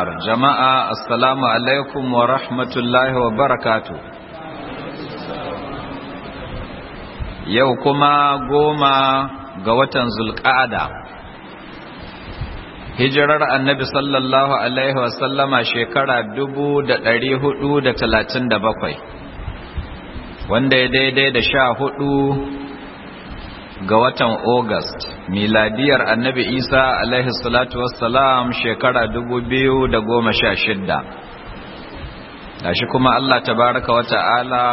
jama'a assalamu alaikum wa rahmatullahi wa barakatu yau kuma goma ga watan zulƙada hijirar annabi sallallahu alaihi wasallama shekara dubu da ɗari hudu da talatin da bakwai wanda ya daidai da sha hudu ga watan August miladiyar annabi Isa alaihi salatu wassalam shekara shidda. gashi kuma Allah tabaraka wa ta'ala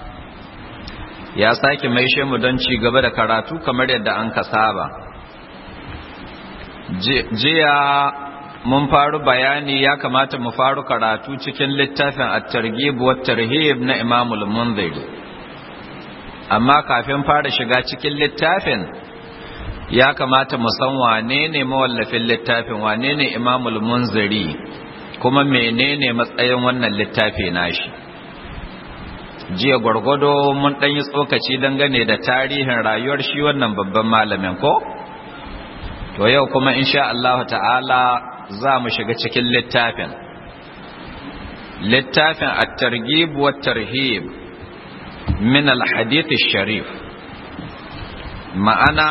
ya sake maishe mu don ci gaba da karatu kamar yadda an ka saba jiya mun faru bayani ya kamata mu faru karatu cikin littafin at-targhib wa tarhib na Imam al-Munziri amma kafin fara shiga cikin littafin ya kamata mu san wane ne mawallafin littafin wane ne imamul munziri kuma menene matsayin wannan littafi nashi jiya gwargwado mun ɗan yi tsokaci dangane da tarihin rayuwar shi wannan babban malamin ko to yau kuma insha Allah ta'ala za mu shiga cikin littafin littafin at-targhib wa tarhib min al-hadith sharif ma'ana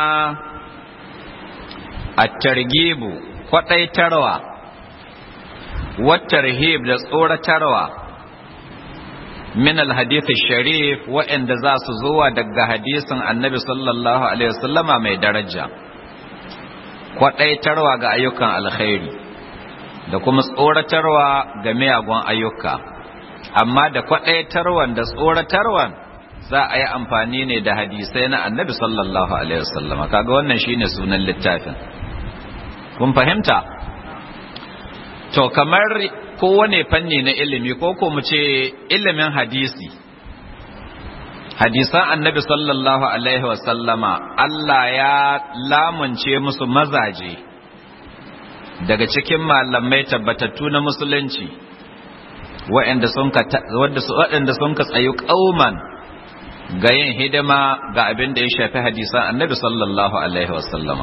at-targhibu kwadaitarwa wat-tarhib da tsoratarwa min al-hadith sharif wa'anda za su zuwa daga hadisin annabi sallallahu alaihi wasallama mai daraja kwadaitarwa ga ayyukan alkhairi da kuma tsoratarwa ga miyagun ayyuka amma da kwadaitarwan da tsoratarwan za a yi amfani ne da hadisai na annabi sallallahu alaihi wasallama kaga wannan shine sunan littafin kun fahimta to kamar kowane fanni na ilimi ko ko mu ce ilimin hadisi hadisan annabi sallallahu alaihi wasallama Allah ya lamunce musu mazaje daga cikin malamai tabbatattu na musulunci waɗanda sun ka tsayu ƙauman ga yin hidima ga abin da ya shafi hadisan annabi sallallahu alaihi wasallama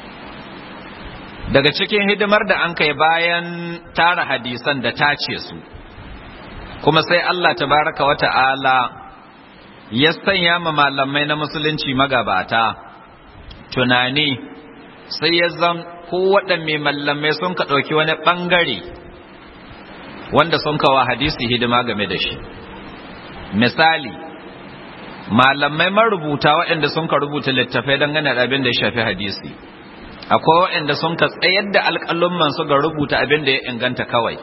daga cikin hidimar da an kai bayan tara hadisan da tace su kuma sai Allah tabaraka wa ta'ala ya sanya ma malamai na musulunci magabata tunani sai ya zan ko waɗanne malamai sun ka ɗauki wani ɓangare wanda sun kawa hadisi hidima game da shi misali malamai marubuta waɗanda sun ka rubuta littafai dangane da abin da ya shafi hadisi akwai waɗanda sun ka tsayar da alƙalumman su ga rubuta abin da ya inganta kawai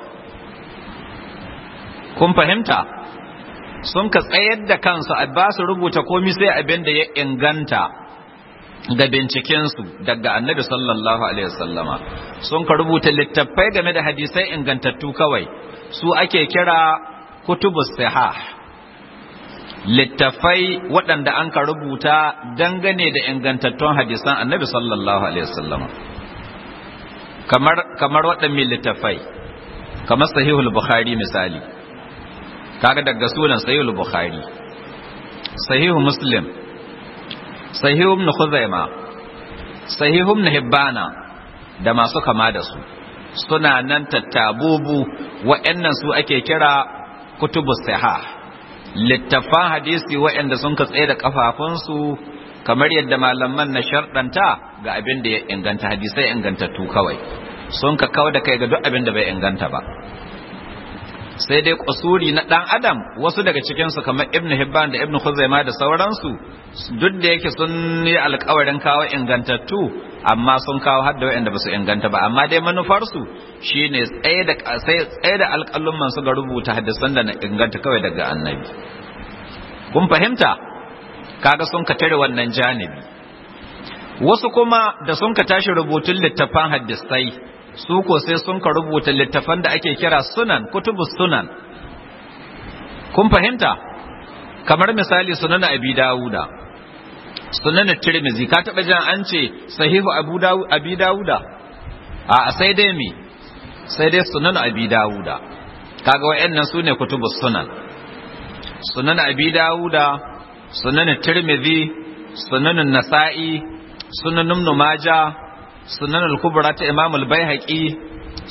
kun fahimta sun ka tsayar da kansu a ba su rubuta komi sai abin da ya inganta ga bincikensu daga annabi sallallahu alaihi wasallama sun ka rubuta littafai game da hadisai ingantattu kawai su ake kira kutubus sihah littafai waɗanda an ka rubuta dangane da ingantattun hadisan annabi sallallahu alaihi wasallam kamar kamar waɗannan littafai kamar sahihul bukhari misali kaga daga sunan sahihul bukhari sahihu muslim sahihu ibn khuzaima sahihu ibn hibbana da masu kama da su suna nan tattabubu waɗannan su ake kira kutubus sihah littafan hadisi waɗanda sun ka tsaye da kafafunsu kamar yadda malaman na sharɗanta ga abin da ya inganta hadisai ingantattu kawai sun ka kawo da kai ga duk abin da bai inganta ba sai dai kusuri na ɗan adam wasu daga cikinsu kamar ibn hibban da ibn khuzaima da sauransu duk da yake sun yi alkawarin kawo ingantattu amma sun kawo har da waɗanda ba su inganta ba amma dai manufarsu shine tsaye da tsaye da alƙalumman su ga rubuta hadisan da na inganta kawai daga annabi kun fahimta kaga sun ka tare wannan janibi wasu kuma da sun ka tashi rubutun littafan hadisai su ko sai sun ka rubuta littafan da ake kira sunan kutubus sunan kun fahimta kamar misali sunan abi dawuda sunan tirmizi ka taba jan an ce sahihu abu dawud abi dawuda a sai dai me sai dai sunan abi dawuda kaga wayannan sune kutubus sunan sunan abi dawuda sunan tirmizi sunan nasa'i sunan ibn majah sunan al-kubra ta imam al-baihaqi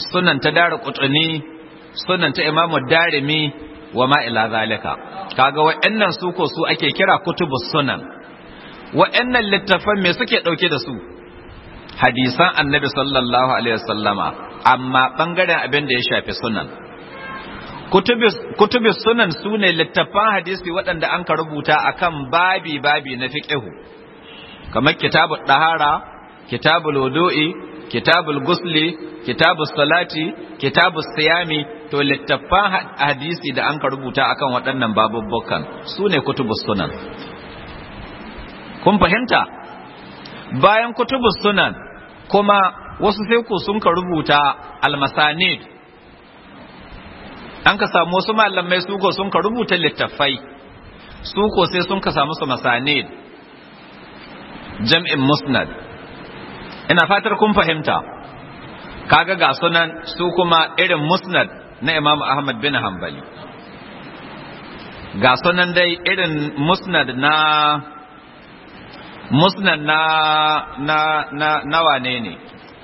sunan ta dara kutuni sunan ta imamu darimi wa ma ila zalika kaga wa'annan su ko su ake kira kutubus sunan wa'annan littafan me suke dauke da su hadisan annabi sallallahu alaihi wasallama amma bangaren abin da ya shafi sunan kutubus sunan su ne littafan hadisi waɗanda an ka rubuta akan babi babi na fiqhu kamar kitabul dahara kitabul wudu'i kitabul gusli kitabus salati kitabus siyami to littafan hadisi da an ka rubuta akan waɗannan babubbukan su ne kutubus sunan kun fahimta bayan kutubus sunan kuma wasu sai ku sun ka rubuta almasanid an ka samu wasu malamai su ko sun ka rubuta littafai su ko sai sun ka samu su masanid jam'in musnad ina fatar kun fahimta kaga ga sunan su kuma irin musnad na imam ahmad bin hanbali ga sunan dai irin musnad na musnad na na na na wane ne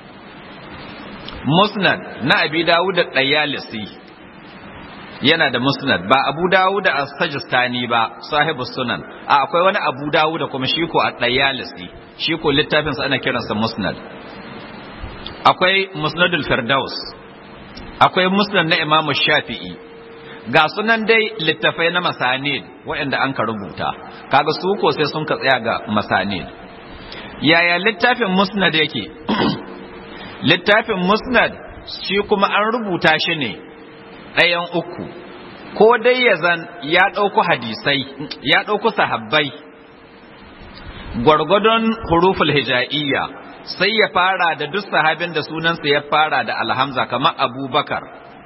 musnad na abi dawud da dayalisi yana da musnad ba abu dawud da as-sajistani ba sahibu sunan a akwai wani abu dawud da kuma shi ko a dayalisi shi ko littafin sa ana kiransa musnad akwai musnadul firdaus akwai musnad na imamu shafi'i ga sunan dai littafai na masanid waɗanda an ka rubuta kaga su ko sai sun ka tsaya ga masanid yaya littafin musnad yake littafin musnad shi kuma an rubuta shi ne ɗayan uku ko dai ya zan ya ɗauku hadisai ya ɗauku sahabbai gwargwadon huruful hija'iyya sai ya fara da duk sahabin da sunansa ya fara da alhamza kamar abubakar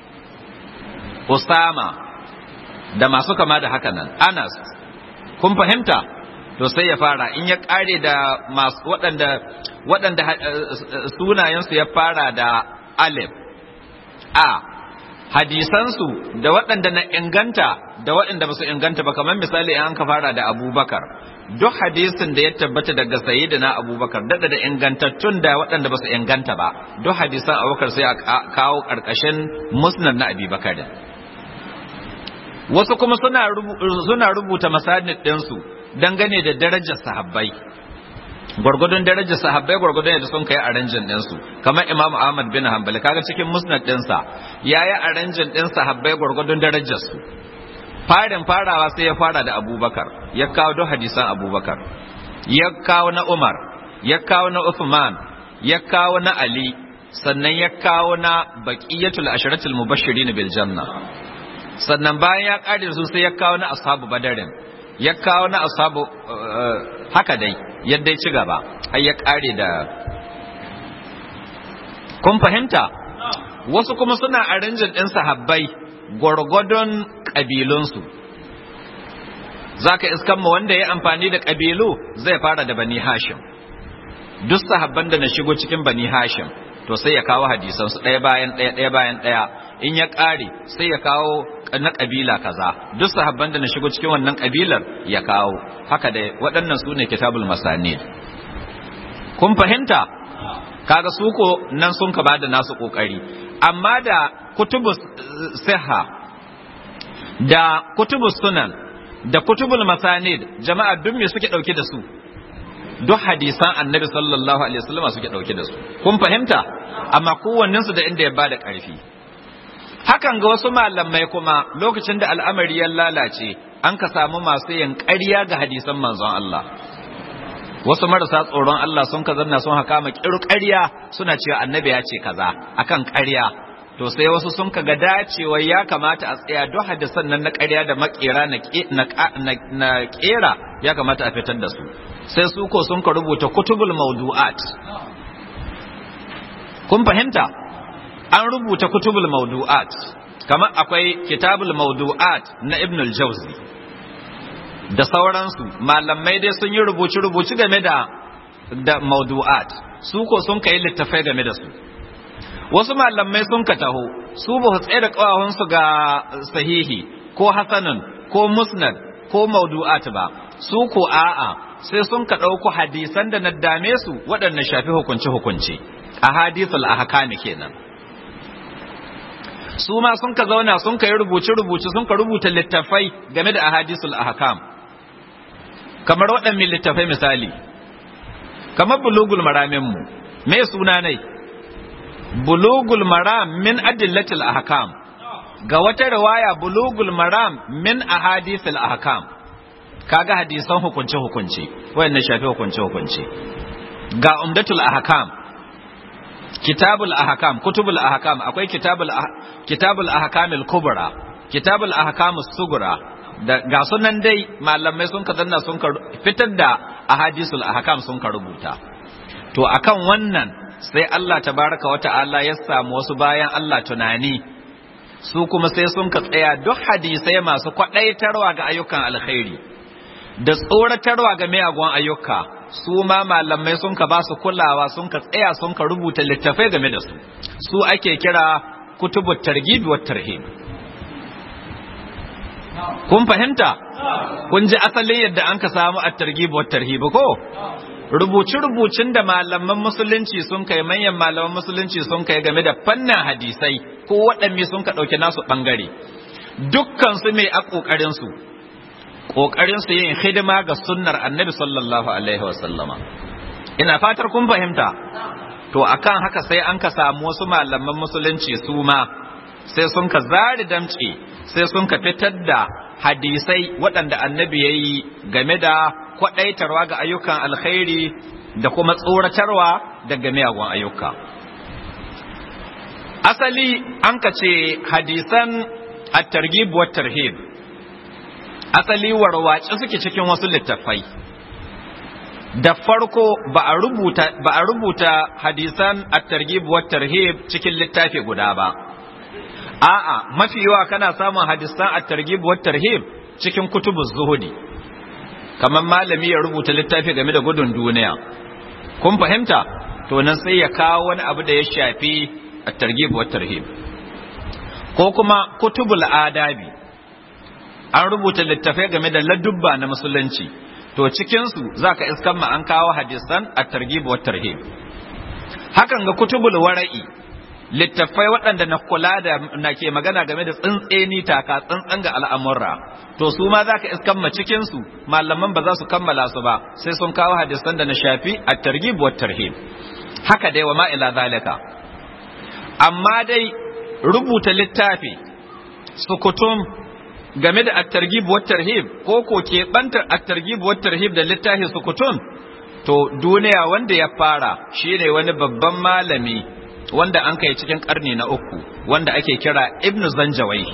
usama da masu kama da haka nan anas kun fahimta to sai ya fara in ya kare da masu waɗanda waɗanda sunayensu ya fara da alif a hadisansu da waɗanda na inganta da waɗanda ba su inganta ba kamar misali in an ka fara da abubakar duk hadisin da ya tabbata daga sayyidina abubakar dada da ingantattun da waɗanda ba su inganta ba duk hadisan abubakar sai a kawo ƙarƙashin musnad na abubakar wasu kuma suna rubuta masanid ɗinsu dangane da darajar sahabbai gwargwadon darajar sahabbai gwargwadon yadda sun kai aranjin ɗinsu kamar imam ahmad bin hanbali kaga cikin musnad ɗinsa ya yi aranjin ɗin sahabbai gwargwadon darajarsu farin farawa sai ya fara da abubakar ya kawo duk hadisan abubakar ya kawo na umar ya kawo na uthman ya kawo na ali sannan ya kawo na baqiyatul asharatul mubashirin bil janna sannan bayan ya kare su sai ya kawo na ashabu badarin ya kawo na ashabu haka dai yadda ya ci gaba har ya kare da kun fahimta wasu kuma suna arinjin ɗin sahabbai gwargwadon ƙabilunsu za ka iskan ma wanda ya amfani da ƙabilu zai fara da bani hashim duk sahabban da na shigo cikin bani hashim to sai ya kawo hadisansu ɗaya bayan ɗaya ɗaya bayan ɗaya in ya ƙare sai ya kawo na ƙabila kaza duk sahabban da na shigo cikin wannan ƙabilar ya kawo haka da waɗannan su ne kitabul masani kun fahimta kaga su ko nan sun ka bada nasu ƙoƙari amma da kutubus siha da kutubus sunan da kutubul masanid jama'a duk me suke ɗauke da su duk hadisan annabi sallallahu alaihi wasallam suke ɗauke da su kun fahimta amma kowannensu da inda ya bada ƙarfi hakan ga wasu malamai kuma lokacin da al'amari ya lalace an ka samu masu yin ƙarya ga hadisan manzon Allah wasu marasa tsoron Allah sun ka zanna sun haka makiru ƙarya suna cewa annabi ya ce kaza akan ƙarya to sai wasu sun ka ga dacewa ya kamata a tsaya duk hadisan nan na ƙarya da makera na ƙera ya kamata a fitar da su sai su ko sun ka rubuta kutubul mawdu'at kun fahimta an rubuta kutubul mawdu'at kamar akwai kitabul mawdu'at na ibn al-jawzi da sauransu malamai dai sun yi rubuci-rubuci game da da mawdu'at su ko sun kai littafai game da su wasu malamai sun ka taho su ba su tsaye da kawahunsu ga sahihi ko hasanun ko musnad ko mawdu'at ba su ko a'a sai sun ka ɗauko hadisan da na dame su waɗanda shafi hukunce-hukunce a hadisul ahkami kenan su ma sun ka zauna sun ka yi rubuce-rubuce sun ka rubuta littafai game da ahadisul ahkam kamar waɗannan littafai misali kamar bulugul maramin mu me suna ne bulugul maram min adillatil ahkam ga wata riwaya bulugul maram min ahadisul ahkam kaga hadisan hukunce hukunce wayannan shafi hukunce hukunce ga umdatul ahkam kitabul ahkam kutubul ahkam akwai kitabul kitabul ahkamil kubra kitabul ahkamus sugura da ga sunan dai malamai sun ka zanna sun ka fitar da ahadisul ahkam sun ka rubuta to akan wannan sai Allah tabaraka wa ta'ala ya samu wasu bayan Allah tunani su kuma sai sun ka tsaya duk hadisai masu kwadaitarwa ga ayyukan alkhairi da tsoratarwa ga miyagun ayyuka su ma malamai sun ka ba su kulawa sun ka tsaya sun ka rubuta littafai game da su su ake kira kutubu targhib wa tarhib kun fahimta kun ji asalin yadda an ka samu at-targhib wa tarhib ko rubuce-rubucin da malaman musulunci sun kai manyan malaman musulunci sun kai game da fannin hadisai ko waɗanne sun ka ɗauki nasu ɓangare dukkan su mai a ƙoƙarin su ƙoƙarin su yin hidima ga sunnar annabi sallallahu alaihi wasallama ina fatar kun fahimta to akan haka sai an ka samu wasu malaman musulunci su ma sai sun ka zari damce sai sun ka fitar da hadisai waɗanda annabi ya yi game da kwaɗaitarwa ga ayyukan alkhairi da kuma tsoratarwa daga miyagun ayyuka asali an ka ce hadisan at-targhib wa tarhib asali warwace suke cikin wasu littattafai da farko ba a rubuta ba a rubuta hadisan at-targhib wa tarhib cikin littafi guda ba a'a mafi yawa kana samun hadisan at-targhib wa tarhib cikin kutubuz zuhudi kamar malami ya rubuta littafi game da gudun duniya kun fahimta to nan sai ya kawo wani abu da ya shafi at-targhib wa tarhib ko kuma kutubul adabi an rubuta littafai game da ladubba na musulunci to cikin su zaka iskan ma an kawo hadisan at-targhib wa tarhib hakan ga kutubul wara'i littafai waɗanda na kula da na ke magana game da tsintseni taka tsantsan ga al'amurra to su ma za ka iskan ma cikinsu malaman ba za su kammala su ba sai sun kawo hadisan da na shafi a targhib wa tarhib haka dai wa ma'ila zalika amma dai rubuta littafi sukutum game da at-targhib wa tarhib ko ko ke bantar at-targhib wa tarhib da littafi sukutum to duniya wanda ya fara shine wani babban malami wanda an kai cikin karni na uku wanda ake kira ibnu zanjawaihi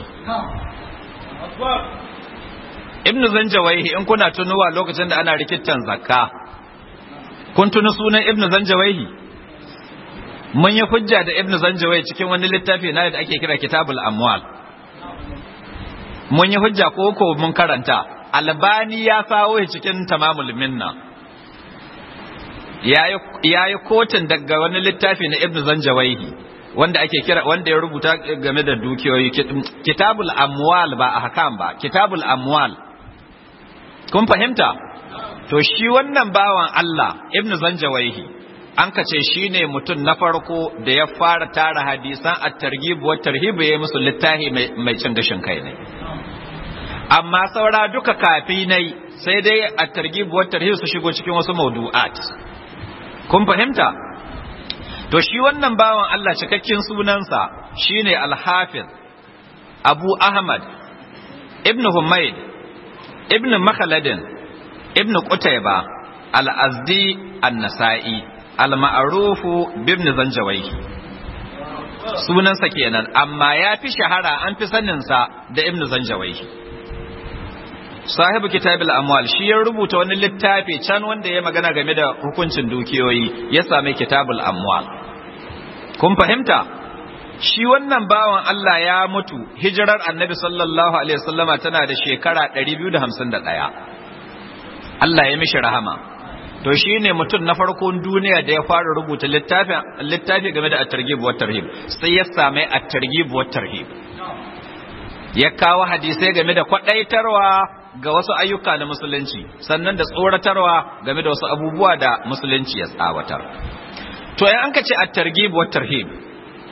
ibnu zanjawaihi in kuna tunuwa lokacin da ana rikitan zakka kun tuni sunan ibnu zanjawaihi mun yi hujja da ibnu zanjawaihi cikin wani littafi na da ake kira kitabul amwal mun yi hujja ko ko mun karanta albani ya sawo cikin tamamul minna ya yi kotun daga wani littafi na ibn zanjawaihi wanda ake kira wanda ya rubuta game da dukiyoyi kitabul amwal ba a hakan ba kitabul amwal kun fahimta to shi wannan bawan Allah ibn zanjawaihi an kace shi ne mutum na farko da ya fara tara hadisan at-targhib wa tarhib ya musu littafi mai cin gashin kai ne amma saura duka kafi nai sai dai at-targhib wa tarhib su shigo cikin wasu mawdu'at kun fahimta to shi wannan bawan Allah cikakken sunansa shine al-hafiz Abu Ahmad ibn Humayd ibn Makhladin ibn Qutayba al-Azdi an-Nasa'i al-ma'ruf ibn Zanjawai sunansa kenan amma ya fi shahara an fi saninsa da ibn Zanjawai sahibu kitabul amwal shi ya rubuta wani littafi can wanda ya magana game da hukuncin dukiyoyi ya sami kitabul amwal kun fahimta shi wannan bawan Allah ya mutu hijirar annabi sallallahu alaihi wasallama tana da shekara 251 Allah ya mishi rahama to shi ne mutum na farkon duniya da ya fara rubuta littafi game da at-targhib wa tarhib sai ya sami at-targhib wa tarhib ya kawo hadisai game da kwadaitarwa ga wasu ayyuka na musulunci sannan da tsoratarwa game da wasu abubuwa da musulunci ya tsawatar to yan an ka ce at-targhib wa tarhib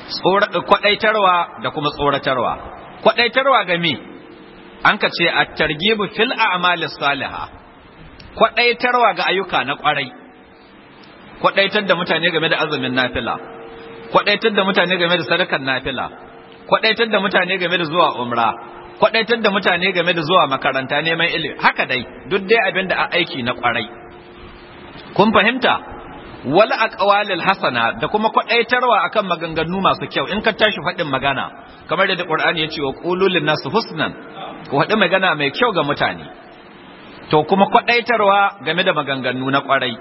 kwadaitarwa da kuma tsoratarwa kwadaitarwa ga me an ka ce at-targhibu fil a'malis salihah kwadaitarwa ga ayyuka na kwarai kwadaitar da mutane game da azumin nafila kwadaitar da mutane game da sadakar nafila kwadaitar da mutane game da zuwa umra kwadaitar da mutane game da zuwa makaranta neman ilimi haka dai duk dai abin da a aiki na kwarai kun fahimta wal aqwalil hasana da kuma kwadaitarwa akan maganganu masu kyau in ka tashi faɗin magana kamar da Qur'ani ya ce wa qulul linnas husnan ku faɗi magana mai kyau ga mutane to kuma kwadaitarwa game da maganganu na kwarai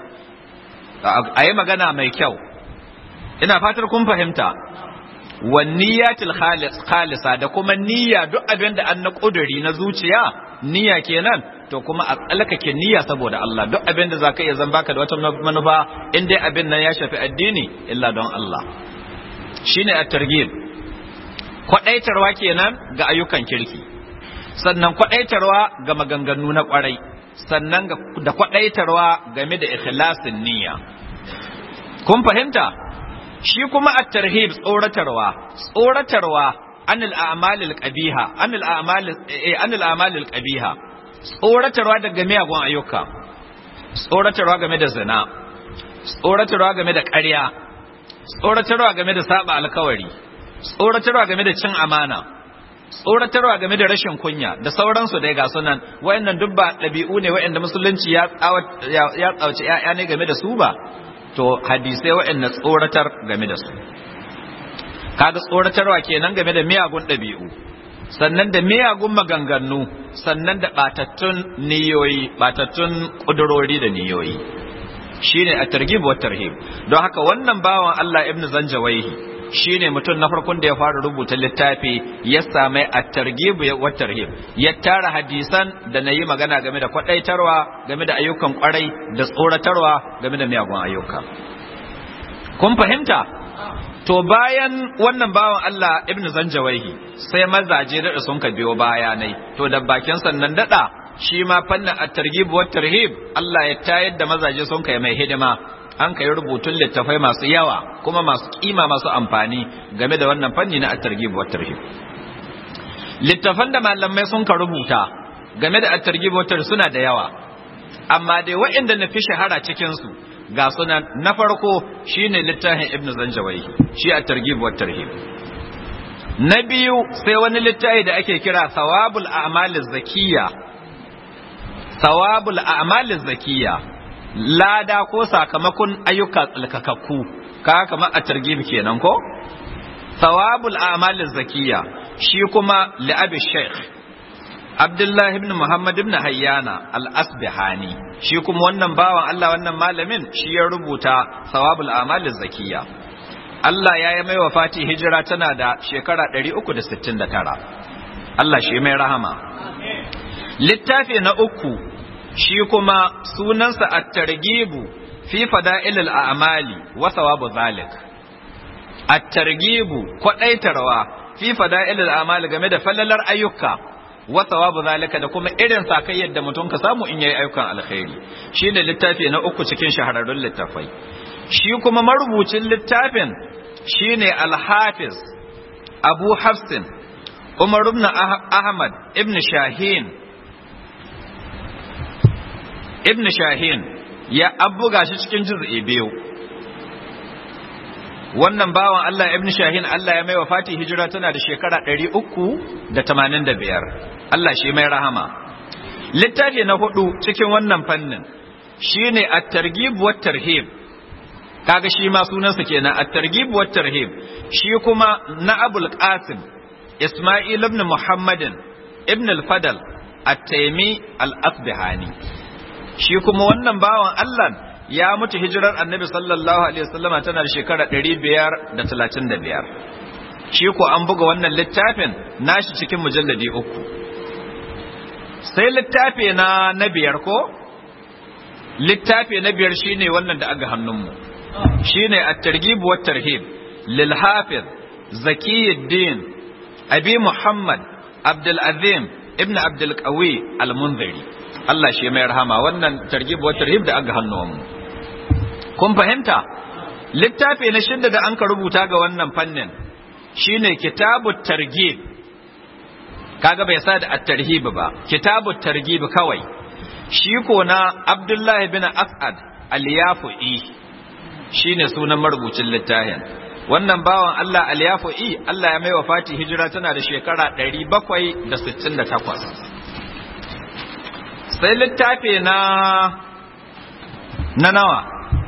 a yi magana mai kyau ina fatar kun fahimta wanniyatil khalisa da kuma niyya duk abin da an na kuduri na zuciya niyya kenan to kuma a tsalkake niyya saboda Allah duk abin da zaka iya zan baka da wata manufa in dai abin nan ya shafi addini illa don Allah shine at-targhib kwadaitarwa kenan ga ayyukan kirki sannan kwadaitarwa ga maganganu na kwarai sannan da kwadaitarwa game da ikhlasin niyya kun fahimta shi kuma at-tarhib tsoratarwa tsoratarwa anil a'malil qabiha anil a'malil eh anil a'malil qabiha tsoratarwa daga miyagun ayyuka tsoratarwa game da zina tsoratarwa game da ƙarya tsoratarwa game da saba alkawari tsoratarwa game da cin amana tsoratarwa game da rashin kunya da sauransu dai ga sunan wayannan duk ba ɗabi'u ne wayanda musulunci ya ya tsauci ƴaƴa ne game da su ba to hadisai wayanda tsoratar game da su kaga tsoratarwa kenan game da miyagun ɗabi'u sannan da miyagun maganganu sannan da batattun niyoyi batattun ƙudurori da niyoyi shine a targhib wa tarhib don haka wannan bawan Allah ibn Zanjawaihi shine mutum na farkon da ya fara rubuta littafi ya same a targhib wa tarhib ya tara hadisan da nayi magana game da kwadaitarwa game da ayyukan kwarai da tsoratarwa game da miyagun ayyuka kun fahimta to bayan wannan bawan Allah ibn Zanjawaihi sai mazaje da sun ka biyo bayanai to da bakin sannan dada shi ma fannin at-targhib wa tarhib Allah ya tayar da mazaje sun kai mai hidima an kai rubutun littafai masu yawa kuma masu kima masu amfani game da wannan fanni na at-targhib wa tarhib littafan da malamai sun ka rubuta game da at-targhib wa tarhib suna da yawa amma dai waɗanda na fi shahara cikin su ga sunan na farko shine littafin ibnu zanjawai shi at-targhib wa tarhib na biyu sai wani littafi da ake kira thawabul a'maliz zakiyya thawabul a'maliz zakiyya lada ko sakamakon ayyuka tsalkakakku ka kamar a targhib kenan ko thawabul a'maliz zakiyya shi kuma li abi shaykh Abdullah ibn Muhammad ibn Hayyana al-Asbihani shi kuma wannan bawan Allah wannan malamin shi ya rubuta thawabul a'maliz zakiyya Allah ya yi mai wafati hijira tana da shekara 369 Allah shi mai rahama littafi na uku shi kuma sunansa at-targhibu fi fada'ilil a'mali wa thawabu zalik at-targhibu kwadaitarwa fi fada'ilil a'mali game da fallalar ayyuka wa thawabu zalika da kuma irin sakayyar da mutum ka samu in yayi ayyukan alkhairi shine littafi na uku cikin shahararrun littafai shi kuma marubucin littafin shine al-hafiz abu hafsin umar ibn ahmad ibn shahin ibn shahin ya abuga shi cikin juz'i biyu wannan bawan Allah ibn shahin Allah ya mai wafati hijira tana da shekara 385 Allah shi mai rahama littafi na hudu cikin wannan fannin shine at-targhib wa tarhib kaga shi ma sunansa kenan at-targhib wa tarhib shi kuma na Abul Qasim Isma'il ibn Muhammadin ibn al-Fadl at-Taymi al-Asbihani shi kuma wannan bawan Allah ya mutu hijirar Annabi sallallahu alaihi wasallam tana da shekara 535 shi ko an buga wannan littafin nashi cikin mujalladi uku sai littafi na na biyar ko littafi na biyar shine wannan da aga hannunmu shine at-targhib wa tarhib lil hafiz zakiyuddin abi muhammad abdul azim ibn abdul qawi al-munziri Allah shi mai rahama wannan targhib wa tarhib da aga hannunmu kun fahimta littafi na shidda da an ka rubuta ga wannan fannin shine kitabut targhib kaga bai sa da at-tarhib ba kitabut targhib kawai shi ko na Abdullah bin As'ad al-Yafu'i shine sunan marubucin littafin wannan bawan Allah al-Yafu'i Allah ya mai wafati hijira tana da shekara 768 sai littafi na na nawa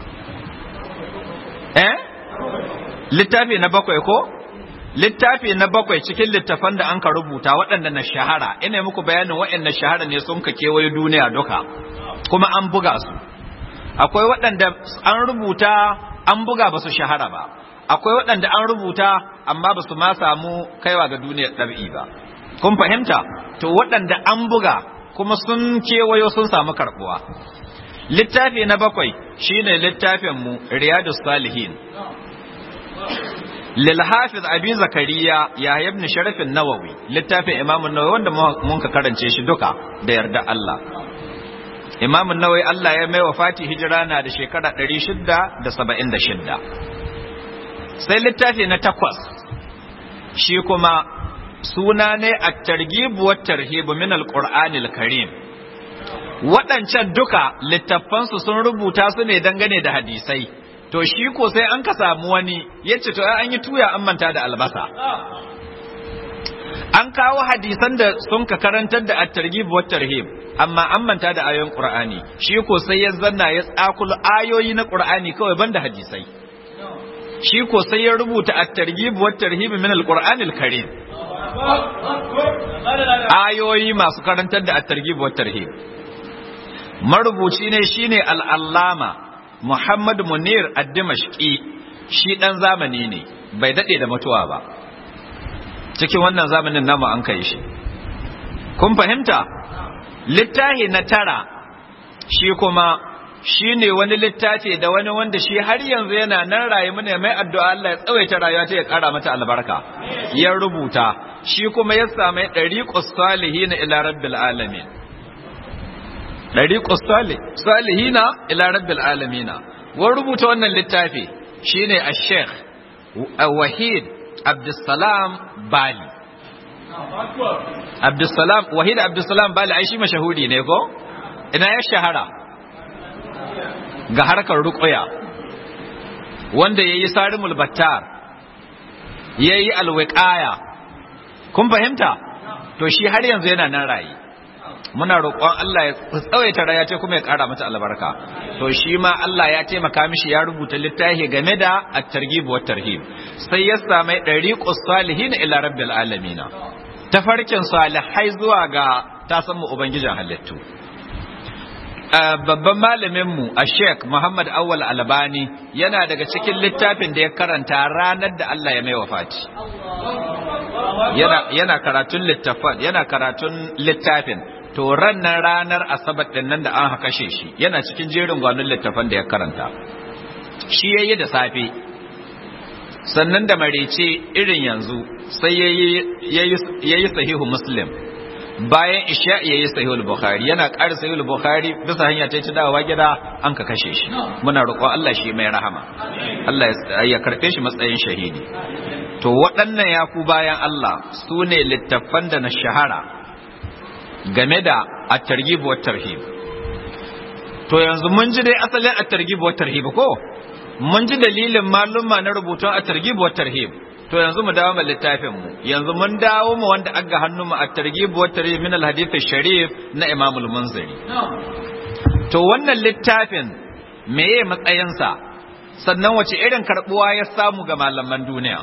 eh littafi na bakwai ko littafi na bakwai cikin littafan da an ka rubuta waɗanda na shahara ina muku bayanin waɗanda shahara ne sun ka kewaye duniya duka kuma an buga su akwai waɗanda an rubuta an buga ba su shahara ba akwai waɗanda an rubuta amma ba su ma samu kaiwa ga duniyar ɗabi'i ba kun fahimta to waɗanda an buga kuma sun kewayo sun samu karɓuwa littafi na bakwai shine littafin mu riyadus salihin lil hafiz abi zakariya ya ibn sharaf an-nawawi littafin imam an-nawawi wanda mun ka karance shi duka da yarda Allah imam an-nawawi Allah ya mai wafati hijira na da shekara 676 sai littafi na takwas shi kuma suna ne at-targhib wa tarhib min al-qur'anil karim waɗancan duka littafansu sun rubuta su ne dangane da hadisai to shi ko sai an ka samu wani ya ce to an yi tuya an manta da albasa an kawo hadisan da sun ka karantar da at-targhib wa tarhib amma an manta da ayoyin qur'ani shi ko sai ya zanna ya tsakulu ayoyi na qur'ani kawai banda hadisai shi ko sai ya rubuta at-targhib wa tarhib min al-qur'ani al-karim ayoyi masu karantar da at-targhib wa tarhib marubuci ne shine al-allama Muhammad Munir ad-Dimashqi shi dan zamani ne bai dade da mutuwa ba cikin wannan zamanin namu an kai shi kun fahimta littafi na tara shi kuma shi ne wani littafi da wani wanda shi har yanzu yana nan rayu mana mai addu'a Allah ya tsawaita rayuwa ta ya kara mata albarka ya rubuta shi kuma ya sami ɗariƙus salihina ila rabbil alamin ɗariƙus salihina ila rabbil alamina wani rubuta wannan littafi shine a sheikh wahid abdussalam bali abdussalam wahid abdussalam bali ai shi mashahuri ne ko ina ya shahara ga harkar ruqya wanda yayi sarimul battar yayi alwiqaya kun fahimta to shi har yanzu yana nan rayi muna roƙon Allah ya tsawaita raya ce kuma ya ƙara mata albarka to shi ma Allah ya taimaka mishi ya rubuta littafi game da at-targhib wa tarhib sai ya sami dariqus salihin ila rabbil alamin tafarkin salihai zuwa ga ta san mu ubangijin halittu babban malamin mu a Sheikh Muhammad Awwal Albani yana daga cikin littafin da ya karanta ranar da Allah ya mai wafati yana yana karatun littafin yana karatun littafin to rannan ranar asabar din nan da an kashe shi yana cikin jerin gwanon littafan da ya karanta shi yayi da safe sannan da marece irin yanzu sai yayi yayi sahihu muslim bayan isha yayi sahihul bukhari yana ƙara sahihul bukhari bisa hanya ta ci dawowa gida an ka kashe shi muna roƙon Allah shi mai rahama Allah ya karɓe shi matsayin shahidi to waɗannan ya ku bayan Allah su ne littattafan da na shahara game da at-targhib wa tarhib to yanzu mun ji dai asalin at-targhib wa tarhib ko mun ji dalilin malumma na rubutun at-targhib wa tarhib to yanzu mu dawo mu littafin mu yanzu mun dawo mu wanda aga hannu mu at-targhib wa tarhib min al-hadith sharif na Imam al-Munziri to wannan littafin meye matsayinsa sannan wace irin karbuwa ya samu ga malaman duniya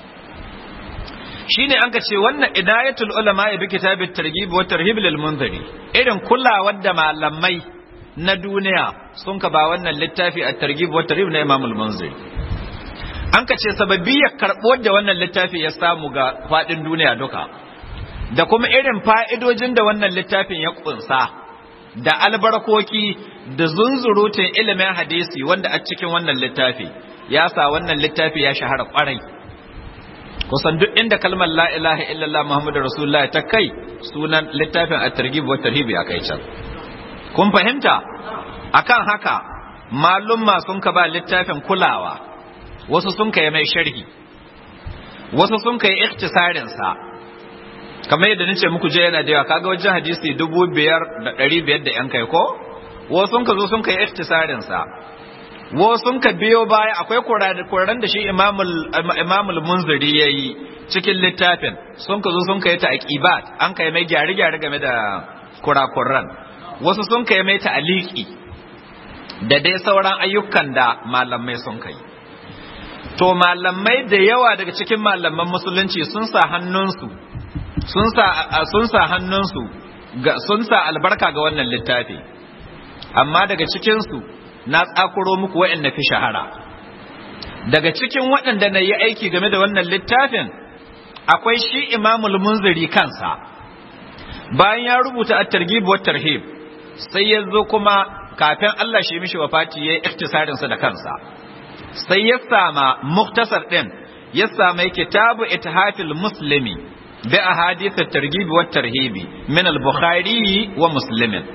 shine an ka ce wannan idayatul ulama bi kitabit targhib wa tarhib lil munziri irin kulawar da malamai na duniya sun ka ba wannan littafi at targhib wa tarhib na Imam al-Munziri an ka ce sababbiyar karɓuwar da wannan littafi ya samu ga faɗin duniya duka da kuma irin fa'idojin da wannan littafin ya ƙunsa da albarkoki da zunzurutun ilimin hadisi wanda a cikin wannan littafi ya sa wannan littafi ya shahara ƙwarai kusan duk inda kalmar la ilaha illallah muhammadu rasulullah ta kai sunan littafin a targhib wa tarhib ya kai can kun fahimta akan haka malumma sun ka ba littafin kulawa wasu sun kai mai sharhi wasu sun kai ikhtisarin sa kamar yadda nace muku je yana da yawa kaga wajen hadisi dubu biyar da ɗari biyar da yan kai ko wasu sun ka zo sun kai ikhtisarin sa wasu sun ka biyo baya akwai koran da shi imamul munziri ya yi cikin littafin sun ka zo sun kai ta aqibat an kai mai gyare-gyare game da kurakuran wasu sun kai mai ta aliki da dai sauran ayyukan da malamai sun kai to malamai da yawa daga cikin malaman musulunci sun sa hannunsu sun sa sun sa hannunsu sun sa albarka ga wannan littafi amma daga cikinsu na tsakuro muku waɗanda fi shahara daga cikin waɗanda na yi aiki game da wannan littafin akwai shi imamul munziri kansa bayan ya rubuta at-targhib wa tarhib sai ya zo kuma kafin Allah shi mishi wafati yayi iktisarin sa da kansa sai ya sama muktasar din ya sama kitabu ithafil muslimi bi ahadith at-targhib wa tarhib min al-bukhari wa muslimin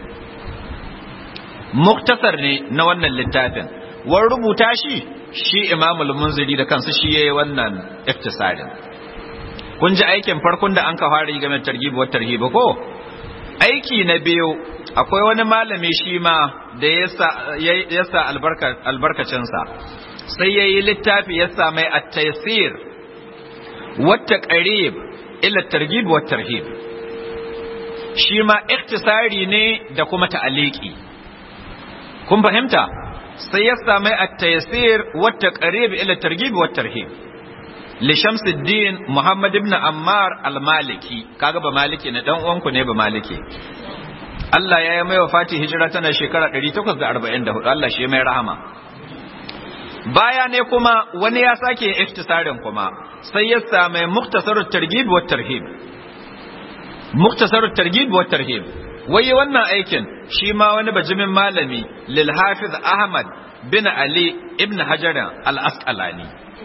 muktasar ne na wannan littafin wan rubuta shi shi imamul munziri da kansa shi yayi wannan iktisarin kun ji aikin farkon da an ka fara yi game da targhib wa tarhib ko aiki na biyu akwai wani malami shi ma da ya sa albarkacin sa sai yayi littafi ya sa mai at-taysir wa taqrib ila targhib wa tarhib shi ma iktisari ne da kuma ta'aliki kun fahimta sai ya sami at-taysir wa taqrib ila targhib wa tarhib li Shamsuddin Muhammad ibn Ammar al-Maliki kaga ba maliki ne dan uwanku ne ba maliki Allah ya yi mai wafati hijira tana shekara 844 Allah shi mai rahama baya ne kuma wani ya sake iftisarin kuma sai ya sami muktasarut targhib wa tarhib muktasarut targhib wa tarhib wai wannan aikin shi ma wani bajimin malami lil hafiz ahmad bin ali ibn hajar al-asqalani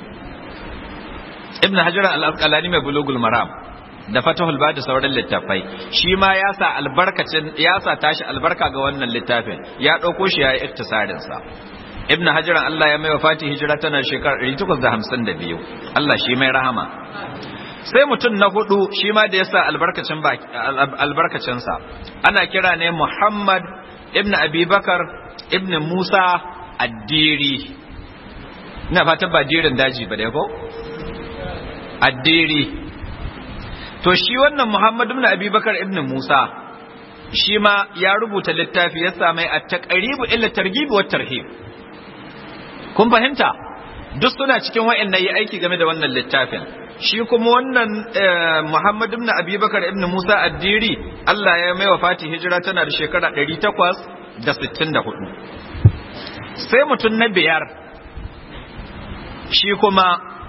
ibn hajar al-asqalani mai bulugul maram da fatahul badi sauran littafai shi ma ya sa albarkacin ya sa tashi albarka ga wannan littafin ya dauko shi yayi iktisarin sa ibn hajar Allah ya mai wafati hijira tana shekarar 852 Allah shi mai rahama sai mutum na hudu shi ma da ya sa albarkacinsa ana kira ne Muhammad ibn Abibakar ibn Musa addiri ina fatan ba dirin daji ba dai ko addiri to shi wannan Muhammad ibn Abibakar ibn Musa shi ma ya rubuta littafi ya sa mai at-taqribu illa targhib wa tarhib kun fahimta duk suna cikin wa'annan yi aiki game da wannan littafin shi kuma wannan Muhammad ibn Abi Bakar ibn Musa Addiri Allah ya mai wafati hijira tana da shekara 864 sai mutum na biyar shi kuma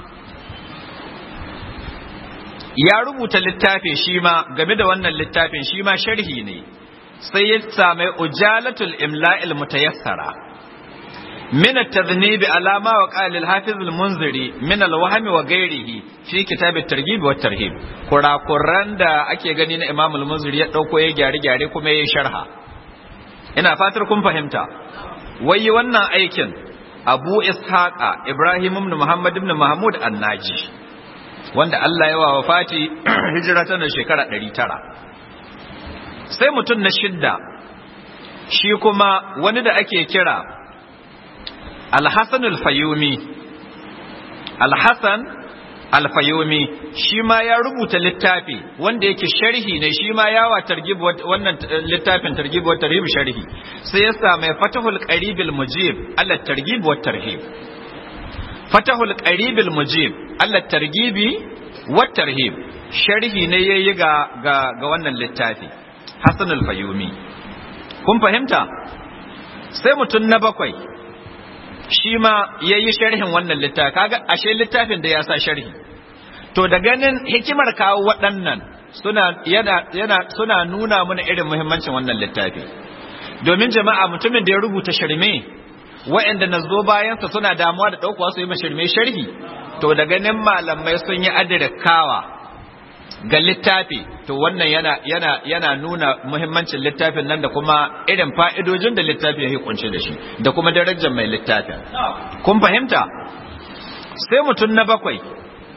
ya rubuta littafin shi ma game da wannan littafin shi ma sharhi ne sai ya same ujalatul imla'il mutayassara من التذنيب على ما وقال الحافظ المنذري من الوهم وغيره في كتاب الترغيب والترهيب kurakuran da ake gani na Imam al-Munziri ya dauko ya gyare gyare kuma ya sharha ina fatar kun fahimta wai wannan aikin Abu Ishaqa Ibrahim ibn Muhammad ibn Mahmud An-Naji wanda Allah ya wa wafati hijira tana shekara 900 sai mutum na shidda shi kuma wani da ake kira Al-Hassan al-Fayumi Al-Hassan al-Fayumi shi ma ya rubuta littafi wanda yake sharhi ne shi ma yawa targhib wannan littafin targhib wa tarhib sharhi sai ya samu Fatahul Qarib al-Mujib ala targhib wa tarhib Fatahul Qarib al-Mujib ala targhibi wa tarhib sharhi ne yayi ga ga ga wannan littafi Hassan al-Fayumi kun fahimta sai mutum na bakwai shi ma ya yi sharhin wannan littafi kaga ashe littafin da ya sa sharhi to da ganin hikimar kawo waɗannan suna yana yana suna nuna mana irin muhimmancin wannan littafi domin jama'a mutumin da ya rubuta shirme wa'anda na zo bayansa suna damuwa da ɗaukuwa su yi mashirme sharhi to da ganin malamai sun yi adirkawa ga littafi to wannan yana yana yana nuna muhimmancin littafin nan da kuma irin fa'idojin da littafi ya kunshe da shi da kuma darajar mai littafin kun fahimta sai mutum na bakwai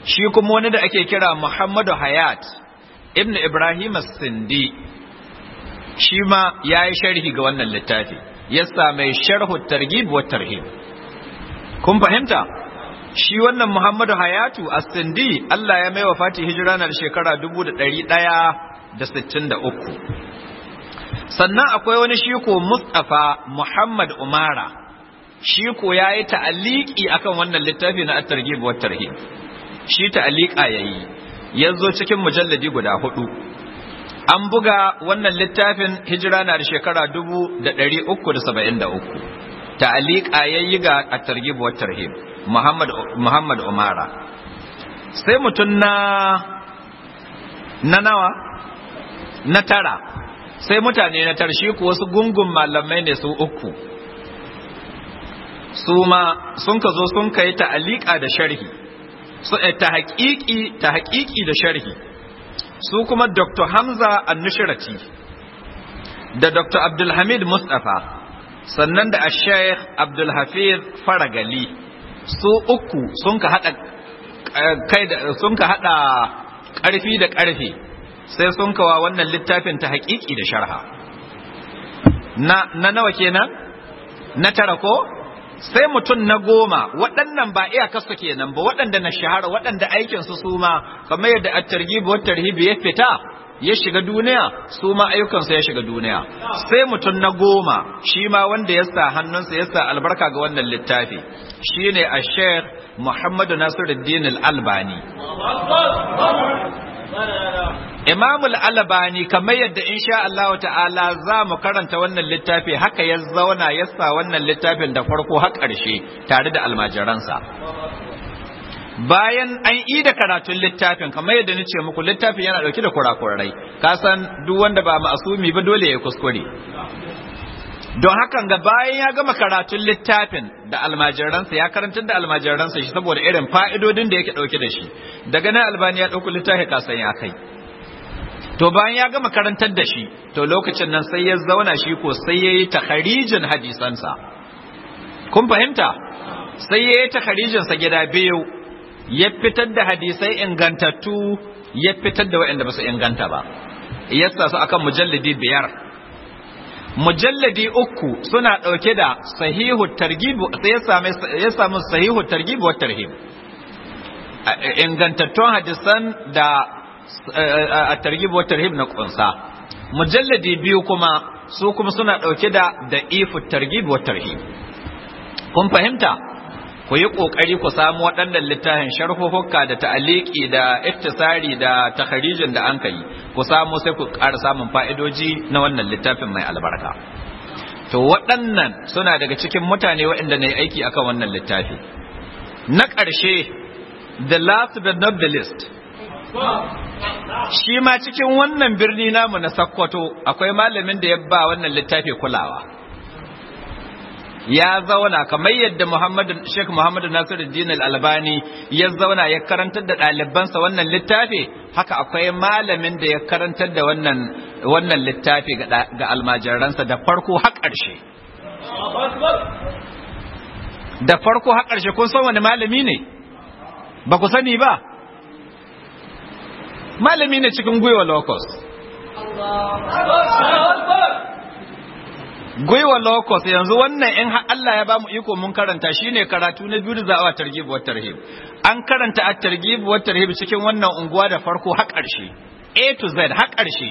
shi kuma wani da ake kira Muhammadu Hayat ibn Ibrahim Sindi shi ma ya yi sharhi ga wannan littafi ya mai sharhu targhib wa tarhib kun fahimta shi wannan Muhammadu Hayatu As-Sindi Allah ya mai wa Fati hijira na shekara 1163 sannan akwai wani shi ko Mustafa Muhammad Umara shi ko yayi ta'aliki akan wannan littafi na at-targhib wa tarhib shi ta'alika yayi yazo cikin mujalladi guda hudu an buga wannan littafin hijira na da shekara 1373 ta'alika yayi ga at-targhib wa tarhib Muhammad Muhammad Umara sai mutun na na nawa na tara sai mutane na tarshi ku wasu gungun malamai ne su uku su ma sun ka zo sun kai ta'alika da sharhi ta haƙiƙi ta haƙiƙi da sharhi su kuma Dr. Hamza Annushirati da Dr. Abdulhamid Mustafa sannan da Sheikh Abdulhafiz Faragali su uku sun ka hada kai da sun ka hada ƙarfi da ƙarfi sai sun kawa wannan littafin ta haƙiƙi da sharha na na nawa kenan na tara ko sai mutum na goma waɗannan ba iyakarsu kenan ba waɗanda na shahara waɗanda aikinsu su ma kamar yadda at-targhib wa tarhib ya fita ya shiga duniya su ma ayyukansu ya shiga duniya sai mutum na goma shi ma wanda ya sa hannunsa ya sa albarka ga wannan littafi shine a sheikh muhammadu nasiruddin al-albani Imam al-Albani kamar yadda insha Allah ta'ala za mu karanta wannan littafi haka ya zauna ya sa wannan littafin da farko har ƙarshe tare da almajiransa. Bayan an yi da karatun littafin kamar yadda ni ce muku littafin yana ɗauke da kurakurai, ka san duk wanda ba ma'asumi ba dole ya kuskure. Don hakan ga bayan ya gama karatun littafin da almajiransa ya karantar da almajiransa shi saboda irin fa'idodin da yake ɗauke da shi, daga nan albani ya ɗauki littafi kasan ya kai. to bayan ya gama karantar da shi to lokacin nan sai ya zauna shi ko sai ya yi takharijin hadisansa kun fahimta sai ya yi takharijinsa gida biyu ya fitar da hadisai ingantattu ya fitar da waɗanda ba su inganta ba yasa su akan mujalladi biyar mujalladi uku suna ɗauke da sahihu targhib sai ya same ya samu sahihu targhib wa tarhib ingantattun hadisan da a targhib wa tarhib na kunsa mujalladi biyu kuma su kuma suna dauke da da ifu targhib wa tarhib kun fahimta ku yi kokari ku samu waɗannan littafin sharhuhukka da ta'aliki da iktisari da takharijin da an kai ku samu sai ku ƙara samun fa'idoji na wannan littafin mai albarka to waɗannan suna daga cikin mutane waɗanda na yi aiki akan wannan littafi na ƙarshe the last but not the least shi ma cikin wannan birni namu na Sakkwato akwai malamin da ya ba wannan littafi kulawa ya zauna kamar yadda Muhammad Sheikh Muhammad Nasiruddin Al-Albani ya zauna ya karantar da ɗalibansa wannan littafi haka akwai malamin da ya karantar da wannan wannan littafi ga almajiransa da farko har ƙarshe da farko har ƙarshe kun san wani malami ne ba ku sani ba malami ne cikin gwiwa locus gwiwa locus yanzu wannan in Allah ya ba mu iko mun karanta shine karatu na biyu da za a targhib wa tarhib an karanta at targhib wa tarhib cikin wannan unguwa da farko har ƙarshe A to Z har ƙarshe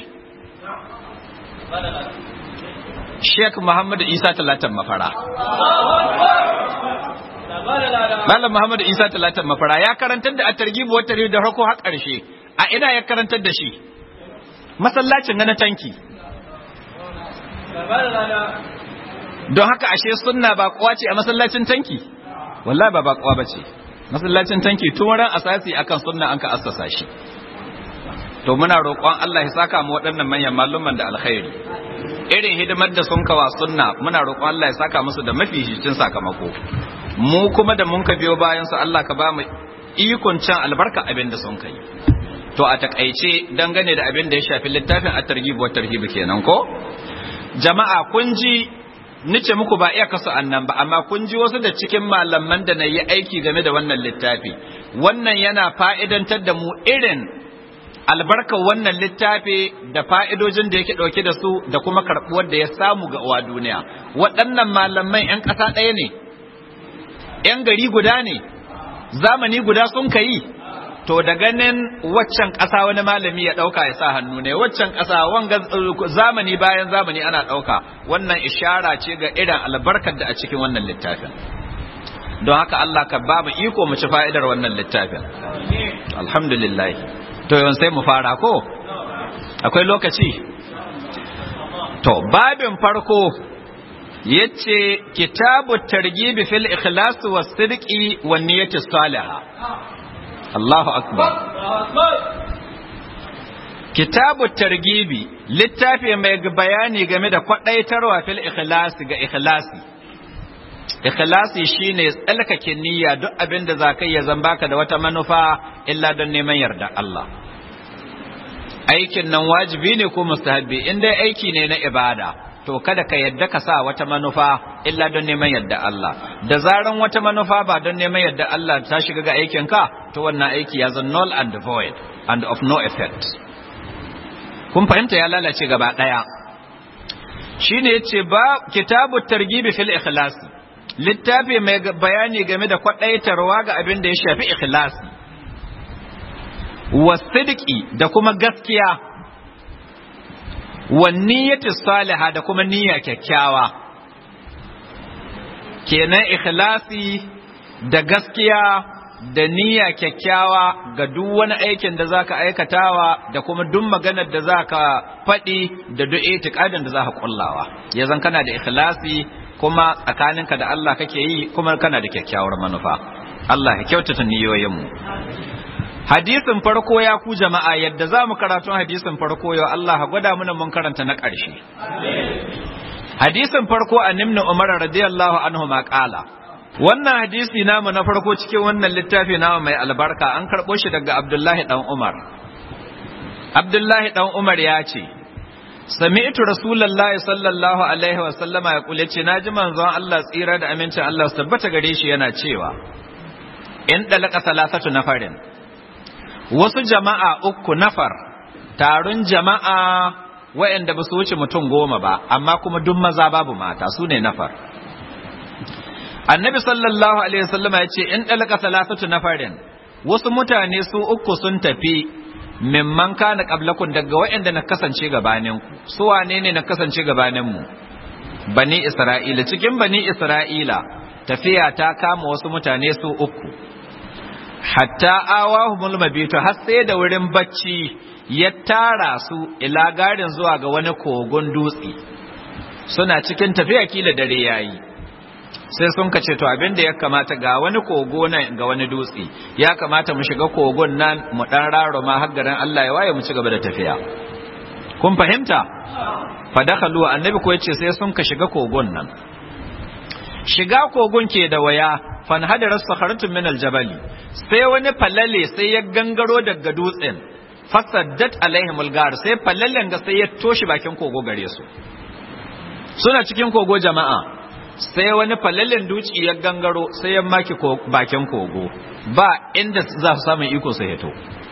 Sheikh Muhammad Isa Talatan Mafara Malam Muhammad Isa Talatan Mafara ya karantar da at targhib wa tarhib da farko har ƙarshe a ina ya karantar da shi masallacin na tanki don haka ashe sunna ba kuwa ce a masallacin tanki wallahi ba bakuwa ba ce masallacin tanki tun ran asasi akan sunna an ka assasa shi to muna roƙon Allah ya saka mu waɗannan manyan malluman da alkhairi irin hidimar da sun kawa sunna muna roƙon Allah ya saka musu da mafificin sakamako mu kuma da mun ka biyo bayan su Allah ka ba mu ikon can albarka abin da sun kai to a takaice dangane da abin da ya shafi littafin at-targhib wa tarhib kenan ko jama'a kun ji nice muku ba iya kasu annan ba amma kun ji wasu da cikin malaman da na yi aiki game da wannan littafi wannan yana fa'idantar da mu irin albarkar wannan littafi da fa'idojin da yake ɗauke da su da kuma karɓuwar da ya samu ga uwa duniya waɗannan malamai ‘yan ƙasa ɗaya ne ‘yan gari guda ne zamani guda sun ka yi to da ganin waccan ƙasa wani malami ya ɗauka ya sa hannu ne waccan ƙasa wanga zamani bayan zamani ana ɗauka wannan ishara ce ga irin albarkar da a cikin wannan littafin don haka Allah ka ba mu iko mu ci fa'idar wannan littafin alhamdulillah to yawan sai mu fara ko akwai lokaci to babin farko yace kitabu targhib fil ikhlas was sidqi wan niyyati salihah Allahu akbar kitabu targibi littafi mai bayani game da kwadaitarwa fil ikhlasi ga ikhlasi ikhlasi shine tsalkake niyya duk abin da za ka yi zan baka da wata manufa illa don neman yarda Allah aikin nan wajibi ne ko mustahabbi in dai aiki ne na ibada to kada ka yadda ka sa wata manufa illa don neman yadda Allah da zaran wata manufa ba don neman yadda Allah ta shiga ga aikin ka to wannan aiki ya zan null and void and of no effect kun fahimta ya lalace gaba daya shine yace ba kitabu targibi fil ikhlas littafi mai bayani game da kwadaitarwa ga abin da ya shafi ikhlasi wasidiki da kuma gaskiya wanniyati salihah da kuma niyya kyakkyawa kenan ikhlasi da gaskiya da niyya kyakkyawa ga duk wani aikin da zaka aikatawa da kuma duk maganar da zaka faɗi da duk itiqadin da zaka kullawa yazan kana da ikhlasi kuma tsakaninka da Allah kake yi kuma kana da kyakkyawar manufa Allah ya kyautata niyoyinmu hadisin farko ya ku jama'a yadda za mu karatu hadisin farko yau Allah gwada mana mun karanta na ƙarshe hadisin farko a nimna umar radiyallahu anhu ma ƙala wannan hadisi namu na farko cikin wannan littafi namu mai albarka an karɓo shi daga abdullahi ɗan umar abdullahi ɗan umar ya ce sami'tu rasulullahi sallallahu alaihi wa sallama ya kule ce naji manzon Allah tsira da amincin Allah su tabbata gare shi yana cewa in dalaka salasatu nafarin wasu jama'a uku nafar taron jama'a waɗanda ba su wuce mutum goma ba amma kuma duk maza babu mata su ne nafar annabi sallallahu alaihi wasallam ya ce in dalaka salasatu nafarin wasu mutane su uku sun tafi mimman kana qablakum daga waɗanda na kasance gabanin ku su wane ne na kasance gabanin mu bani isra'ila cikin bani isra'ila tafiya ta kama wasu mutane su uku hatta awahumul mabitu har sai da wurin bacci ya tara su ila garin zuwa ga wani kogon dutse suna cikin tafiya kila dare yayi sai sun kace to abin da ya kamata ga wani kogo nan ga wani dutse ya kamata mu shiga kogon nan mu dan raro ma har garin Allah ya waye mu ci gaba da tafiya kun fahimta fa dakhalu annabi ko yace sai sun ka shiga kogon nan shiga kogon ke da waya fanhadarar sakharatun min aljabali sai wani falale sai ya gangaro daga dutsen fasaddat alaihim algar sai falalen ga sai ya toshi bakin kogo gare su suna cikin kogo jama'a sai wani falalen duci ya gangaro sai ya maki bakin kogo ba inda za su samu iko sai ya to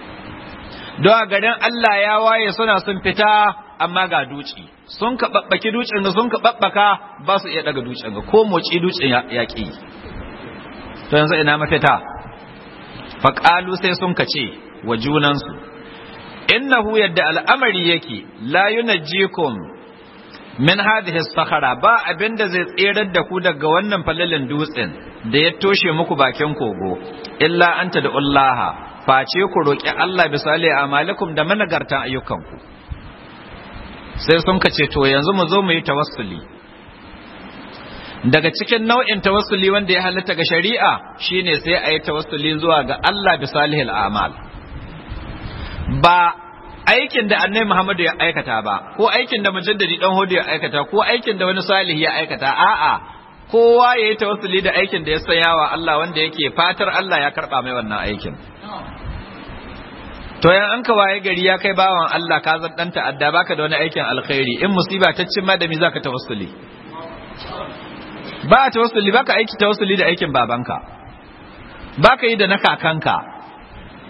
don a garin Allah ya waye suna sun fita amma ga duci sun ka babbaki ducin da sun ka babbaka ba su iya daga ducin ga ko moci ducin ya ki to yanzu ina mafita faƙalu sai sun kace wa junansu innahu yadda al'amari yake la yunajjikum min hadhihi sakhara ba abinda zai tserar da ku daga wannan falalin dutsen da ya toshe muku bakin kogo illa anta da ullaha face ku roki Allah bisali amalikum da managartan ayyukanku sai sun kace to yanzu mu zo mu yi tawassuli daga cikin nau'in tawassuli wanda ya halatta ga shari'a shine sai a yi tawassuli zuwa ga Allah bi salihil amal ba aikin da annabi Muhammadu ya aikata ba ko aikin da mujaddadi dan hudu ya aikata ko aikin da wani salihi ya aikata a'a kowa ya yi tawassuli da aikin da ya sanya wa Allah wanda yake fatar Allah ya karba mai wannan aikin to yan an ka waye gari ya kai bawan Allah ka zan dan ta'adda baka da wani aikin alkhairi in musiba ta cin ma da me zaka tawassuli ba a tawassuli baka aiki tawassuli da aikin babanka baka yi da na kakanka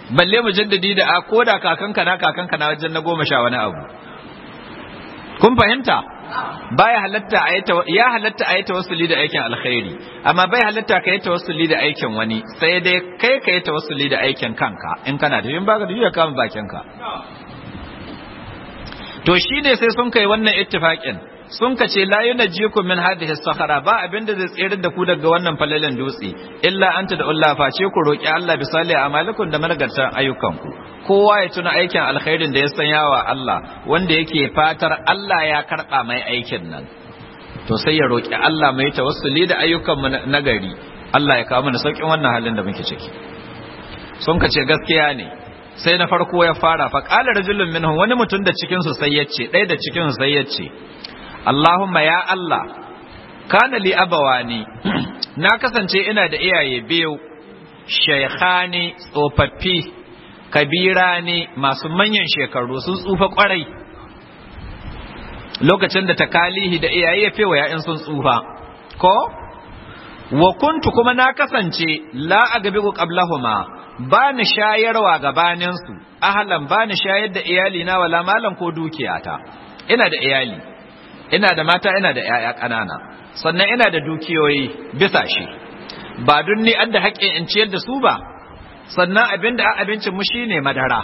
balle mujaddadi da a koda kakanka na kakanka na wajen na goma sha wani abu kun fahimta baya halatta a ya halatta a yi tawassuli da aikin alkhairi amma bai halatta ka yi tawassuli da aikin wani sai dai kai ka yi tawassuli da aikin kanka in kana da yin baka da ya kama bakin ka to shine sai sun kai wannan ittifaqin sun ka ce la yunajjikum min hadhihi sakhara ba abinda zai tsere da ku daga wannan falalan dutse illa anta da Allah face ku roki Allah bi salih amalikum da managartan ayyukanku kowa ya tuna aikin alkhairin da ya sanya wa Allah wanda yake fatar Allah ya karba mai aikin nan to sai ya roki Allah mai tawassuli da ayyukan mu na gari Allah ya kawo mana saukin wannan halin da muke ciki sun ka ce gaskiya ne sai na farko ya fara fa qala rajulun minhum wani mutum da cikin su sai yace ɗaya da cikin su sai yace Allahumma ya Allah kana li abawani na kasance ina da iyaye biyu shaykhani tsofaffi kabira ne masu manyan shekaru sun tsufa kwarai lokacin da takalihi da iyaye ya fewa ya'yan sun tsufa ko wa kuntu kuma na kasance la agabigu qablahuma ba ni shayarwa gabaninsu ahlan ba ni shayar da iyali na wala malan ko dukiyata ina da iyali ina da mata ina da ‘ya'ya ƙanana sannan ina da dukiyoyi bisa shi ba dun ni an da haƙƙin in ciyar da su ba sannan abin da abincin mu shine madara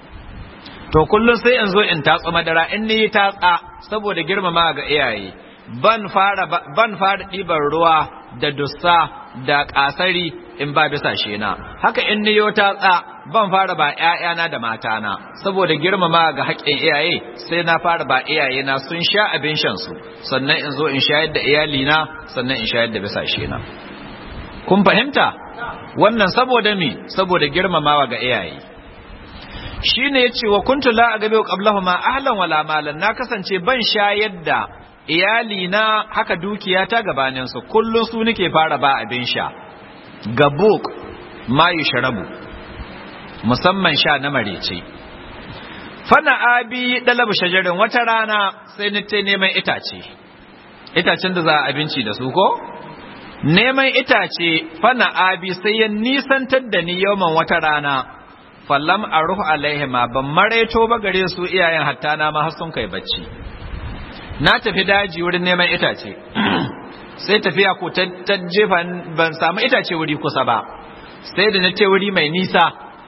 to kullum sai in zo in tatsa madara in ni tatsa saboda girmama ga iyaye ban fara ban fara ɗiban ruwa da dussa da ƙasari in ba bisa shi na haka in ni yo tatsa ban fara ba ‘ya'yana da matana saboda girmama ga haƙƙin iyaye sai na fara ba iyayena sun sha abin shansu sannan in zo in shayar da iyalina sannan in shayar da bisashe na kun fahimta wannan saboda mi saboda girmamawa ga iyaye shine yace wa kuntu la agabe qablahuma ahlan wala malan na kasance ban shayar da iyalina haka dukiyata gabanin su kullun su nake fara ba abin sha gabuk ma yushrabu musamman sha na marece fana abi dalabu shajarin wata rana sai ni ta neman itace itacen da za a abinci da su ko neman itace fana abi sai ya nisantar da ni yawan wata rana fallam a ruhu alaihima ban maraito ba gare su iyayen hatta na ma har sun kai bacci na tafi daji wurin neman itace sai tafiya ko ta jefa ban samu itace wuri kusa ba sai da na ce wuri mai nisa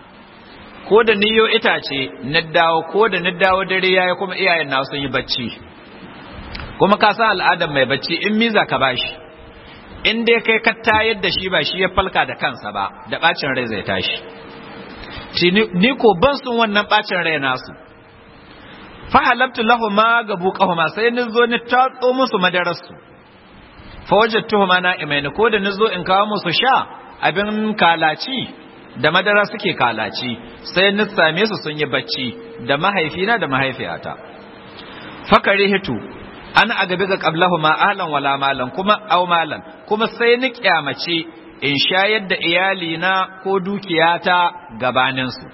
ko da niyo itace na dawo ko da na dawo dare yayi kuma iyayen na sun yi bacci kuma ka san al'adar mai bacci in miza ka bashi in dai kai ka tayar da shi ba shi ya falka da kansa ba da bacin rai zai tashi ni ko ban sun wannan bacin rai nasu fa halabtu lahuma gabuqahuma sai ni zo ni tatso musu madararsu fa wajadtuhuma na'imaini ko da ni zo in kawo musu sha abin kalaci da madara suke kalaci sai ni same su sun yi bacci da mahaifina da mahaifiyata fakari hitu an agabi ga qablahu ma ahlan wala malan kuma aw malan kuma sai ni kyamace in shayar da iyalina ko dukiyata gabanin su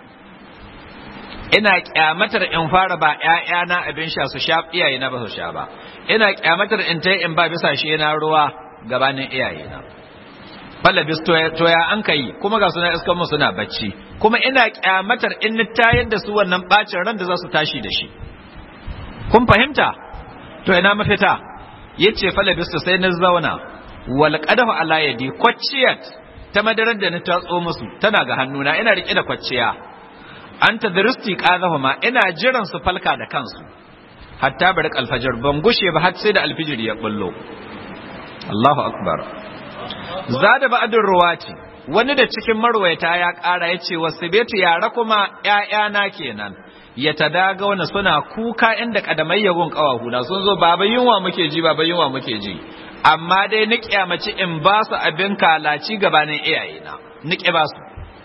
ina kyamatar in fara ba ƴaƴana abin sha su sha iyayena ba su sha ba ina kyamatar in tai in ba bisa shi na ruwa gabanin iyayena falabis toya an kai kuma ga suna iskan mu suna bacci kuma ina kyamatar in ni tayar da su wannan bacin ran da za su tashi da shi kun fahimta to ina mafita yace falabis sai na zauna wal qadahu ala yadi kwacciyat ta madarar da na tatso musu tana ga hannuna ina rike da kwacciya an tadristi qadahuma ina jiran su falka da kansu hatta bari alfajir ban gushe ba har sai da alfijir ya bullo Allahu akbar zada ba'adun ruwati wani da cikin marwayata ya ƙara ya ce wasu betu yara kuma ‘ya'yana kenan ya ta daga wani suna kuka inda ƙadamai yagun ƙawahuna sun zo baba yunwa muke ji baba yunwa muke ji amma dai ni kyamaci in ba su abin kalaci gabanin iyayena ni ba su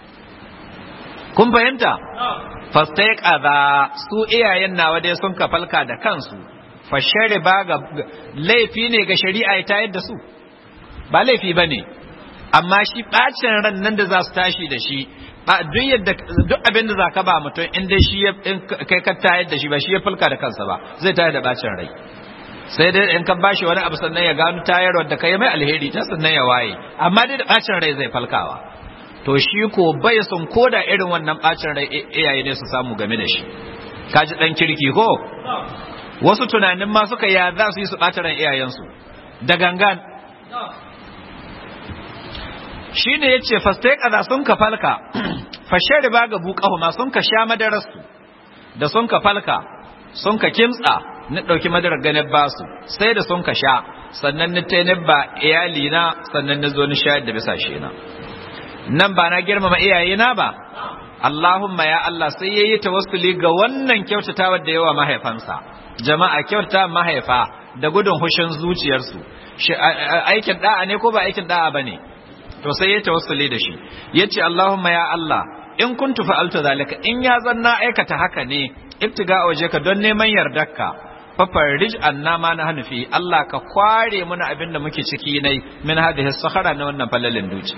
kun fahimta fastai kaza su iyayen nawa dai sun kafalka da kansu fashari ba ga laifi ne ga shari'a ya tayar da su ba laifi ba ne amma shi ɓacin ran nan da za su tashi da shi duk yadda duk abin da za ka ba mutum in dai shi kai ka tayar da shi ba shi ya fulka da kansa ba zai tayar da ɓacin rai sai dai in ka bashi wani abu sannan ya gano tayarwar da kai mai alheri ta sannan ya waye amma dai da ɓacin rai zai falkawa to shi ko bai son koda irin wannan bacin rai iyaye ne su samu game da shi kaji dan kirki ko wasu tunanin ma suka ya za su yi su ɓata ran iyayensu da gangan shi ne ya ce fastai ƙaza sun ka falka fashe riba ga buƙahu ma sun ka sha madararsu da sun ka falka sun ka kimtsa na ɗauki madarar ganin basu sai da sun ka sha sannan ni ta ba iyalina sannan na zo ni shayar da bisa shi na nan ba na girmama iyayena ba Allahumma ya Allah sai ya yi tawassuli ga wannan kyautatawa da yawa mahaifansa jama'a kyauta mahaifa da gudun hushin zuciyarsu aikin da'a ne ko ba aikin da'a bane to sai ya tawassuli da shi yace Allahumma ya Allah in kuntu fa'altu zalika in ya zanna aikata haka ne ibtiga waje ka don neman yardarka fafarrij anna ma na hanufi Allah ka kware muna abin da muke ciki nai min hadhihi sahara na wannan falalin duci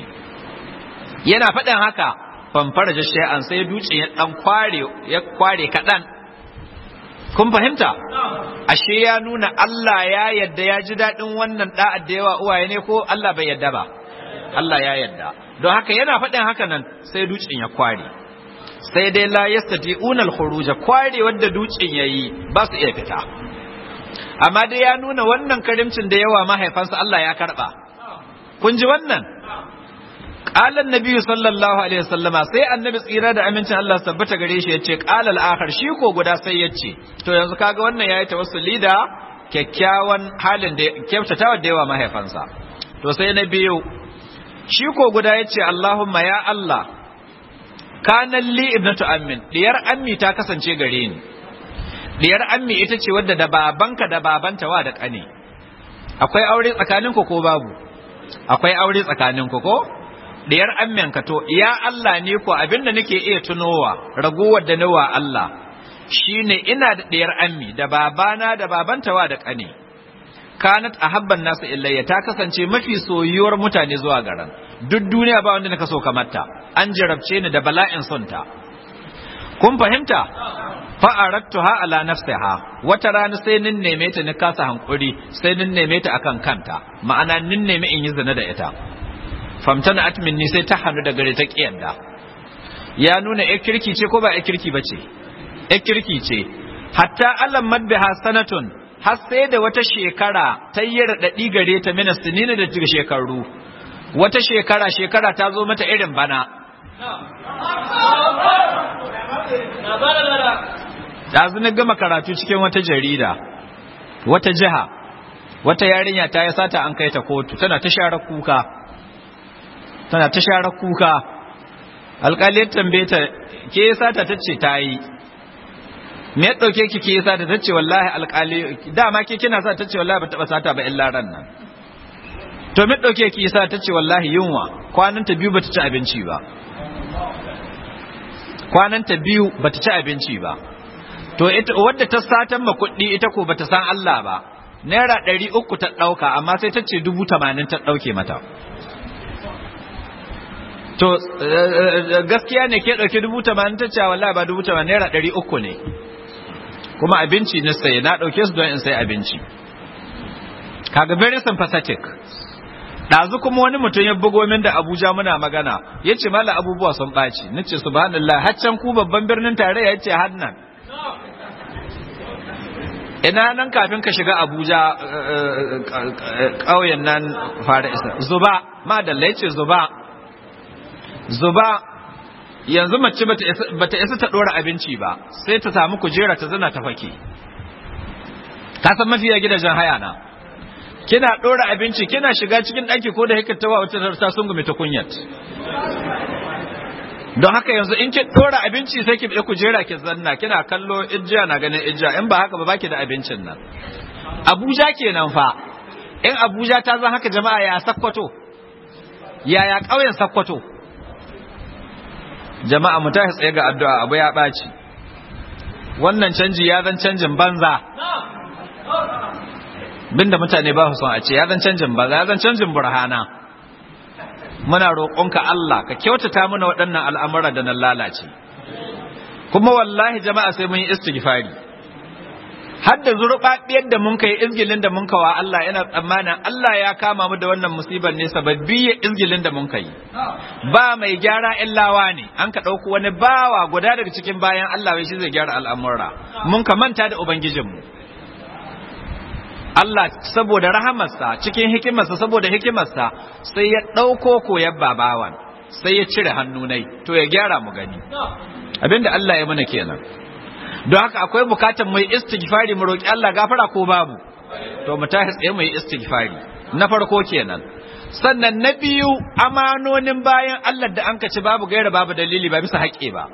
yana faɗin haka famfara da shay'an sai duci ya dan kware ya kware kadan kun fahimta ashe ya nuna Allah ya yadda ya ji daɗin wannan da'a da yawa uwaye ne ko Allah bai yadda ba Allah ya yadda don haka yana faɗin haka nan sai dutsen ya kware sai dai la yastati'una al-khuruj kware wanda dutsen yayi ba su iya fita amma dai ya nuna wannan karimcin da yawa mahaifansa Allah ya karba kun ji wannan qala annabi sallallahu alaihi wasallama sai annabi tsira da amincin Allah tabbata gare shi yace qala al-akhar shi ko guda sai yace to yanzu kaga wannan yayi tawassuli da kyakkyawan halin da kyautatawa da yawa mahaifansa to sai na biyu shi ko guda yace Allahumma ya Allah kana li ibnatu ammin diyar ammi ta kasance gare ni diyar ammi ita ce wadda da babanka da babanta wa da kane akwai aure tsakaninku ko babu akwai aure tsakaninku ko diyar amminka to ya Allah ne ko abinda nake iya tunowa raguwar da nawa Allah shine ina da diyar ammi da babana da babanta wa da kane kanat ahabban nasu illayya ta kasance mafi soyuwar mutane zuwa garan duk duniya ba wanda naka so kamar ta an jarabce ni da bala'in son ta kun fahimta fa aradtuha ala nafsiha wata rana sai nin neme ta ni kasa hankuri sai nin neme ta akan kanta ma'ana nin neme in yi zina da ita famtana atminni sai ta hannu da gare ta kiyanda ya nuna ya kirki ce ko ba ya kirki bace ya kirki ce hatta alam madbiha sanatun har sai da wata shekara ta yi raɗaɗi gare ta mina sinina da daga shekaru wata shekara shekara ta zo mata irin bana ɗazu na gama karatu cikin wata jarida wata jiha wata yarinya ta yi sata an kai ta kotu tana ta share kuka tana ta share kuka alƙaliyar tambaye ta ke sata ta ce ta yi me ya dauke ki ke sa da tace wallahi alƙali dama ke kina sa tace wallahi ba taba sata ba illa ran nan to me dauke ki sa tace wallahi yunwa kwanan ta biyu bata ci abinci ba kwanan ta biyu bata ci abinci ba to ita wadda ta satan ma kuɗi ita ko bata san Allah ba naira ɗari uku ta ɗauka amma sai ta ce dubu tamanin ta ɗauke mata to gaskiya ne ke ɗauki dubu tamanin ta ce wallahi ba dubu tamanin naira ɗari uku ne kuma abinci na saye na ɗauke su don in sai abinci kaga very sympathetic ɗazu kuma wani mutum ya bugo min da abuja muna magana ya ce mala abubuwa sun ɓaci na ce subhanallah haccan ku babban birnin tarayya ya ce hannan ina nan kafin ka shiga abuja ƙauyen nan fara isa zuba madalla ya ce zuba zuba yanzu mace bata isa ta dora abinci ba sai ta samu kujera ta zana ta fake ka san mafiya gidajen haya na kina dora abinci kina shiga cikin daki ko da hikatawa wata ta sungume ta kunyat don haka yanzu in ki dora abinci sai ki bi kujera ki zanna kina kallo ijja na ganin ijja in ba haka ba baki da abincin nan Abuja kenan fa in Abuja ta zan haka jama'a ya sakkwato yaya ƙauyen sakkwato jama'a mu tashi tsaye ga addu'a abu ya ɓaci wannan canji ya zan canjin banza binda mutane ba su son a ce ya zan canjin banza ya zan canjin burhana muna roƙonka Allah ka kyautata mana waɗannan al'amura da nan lalace kuma wallahi jama'a sai mun yi istighfari har da zurɓaɓiyar da mun kai izgilin da mun kawa Allah yana tsammanin Allah ya kama mu da wannan musibar ne sababbi ya izgilin da mun kai ba mai gyara illawa ne an ka ɗauko wani bawa guda daga cikin bayan Allah wai shi zai gyara al'amura mun ka manta da ubangijinmu Allah saboda rahamarsa cikin hikimarsa saboda hikimarsa sai ya ɗauko koyar babawan sai ya cire hannu nai to ya gyara mu gani abinda Allah ya mana kenan don haka akwai bukatar mai istighfari mu roki Allah gafara ko babu to mu tashi tsaye mu yi istighfari na farko kenan sannan na biyu amanonin bayan Allah da an ci babu gaira babu dalili ba bisa haƙƙi ba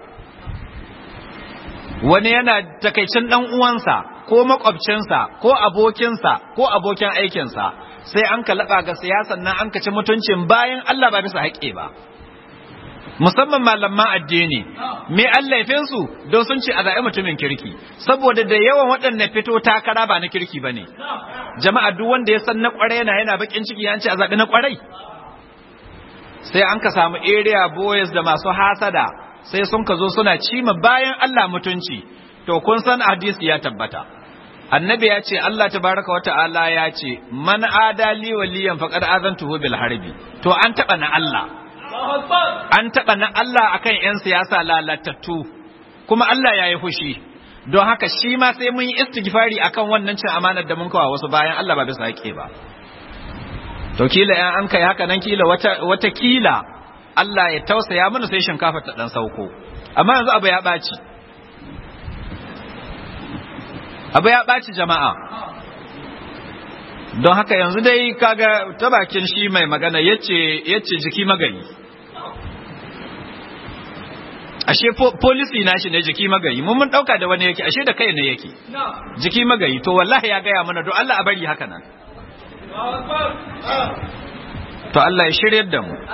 wani yana takaicin dan uwansa ko makwabcinsa ko abokinsa ko abokin aikinsa sai an ka laɓa ga siyasan nan an ka ci mutuncin bayan Allah ba bisa haƙƙi ba musamman malaman addini me su don sun ce a zaɓi mutumin kirki saboda da yawan waɗanda fito takara ba na kirki ba ne jama'a duk wanda ya san na ƙwarai yana yana bakin ciki an ce a zaɓi na ƙwarai sai an ka samu area boys da masu hasada sai sun ka zo suna cima bayan Allah mutunci to kun san hadisi ya tabbata annabi ya ce Allah tabaraka wata'ala ya ce man adali waliyan faqad azantuhu bil harbi to an taɓa na Allah an taɓa na Allah akan 'yan siyasa lalatattu kuma Allah ya yi fushi don haka shi ma sai mun yi istighfari akan wannan cin amanar da mun kawo wasu bayan Allah ba bisa haƙe ba to kila yan an kai haka nan kila wata wata kila Allah ya tausaya mana sai shinkafa ta dan sauko amma yanzu abu ya ɓaci abu ya ɓaci jama'a don haka yanzu dai kaga ta bakin shi mai magana yace yace jiki magayi ashe policy na shi ne jiki magayi mun mun dauka da wani yake ashe da kai ne yake jiki magayi to wallahi ya gaya mana don Allah a bari haka nan to Allah ya shiryar da mu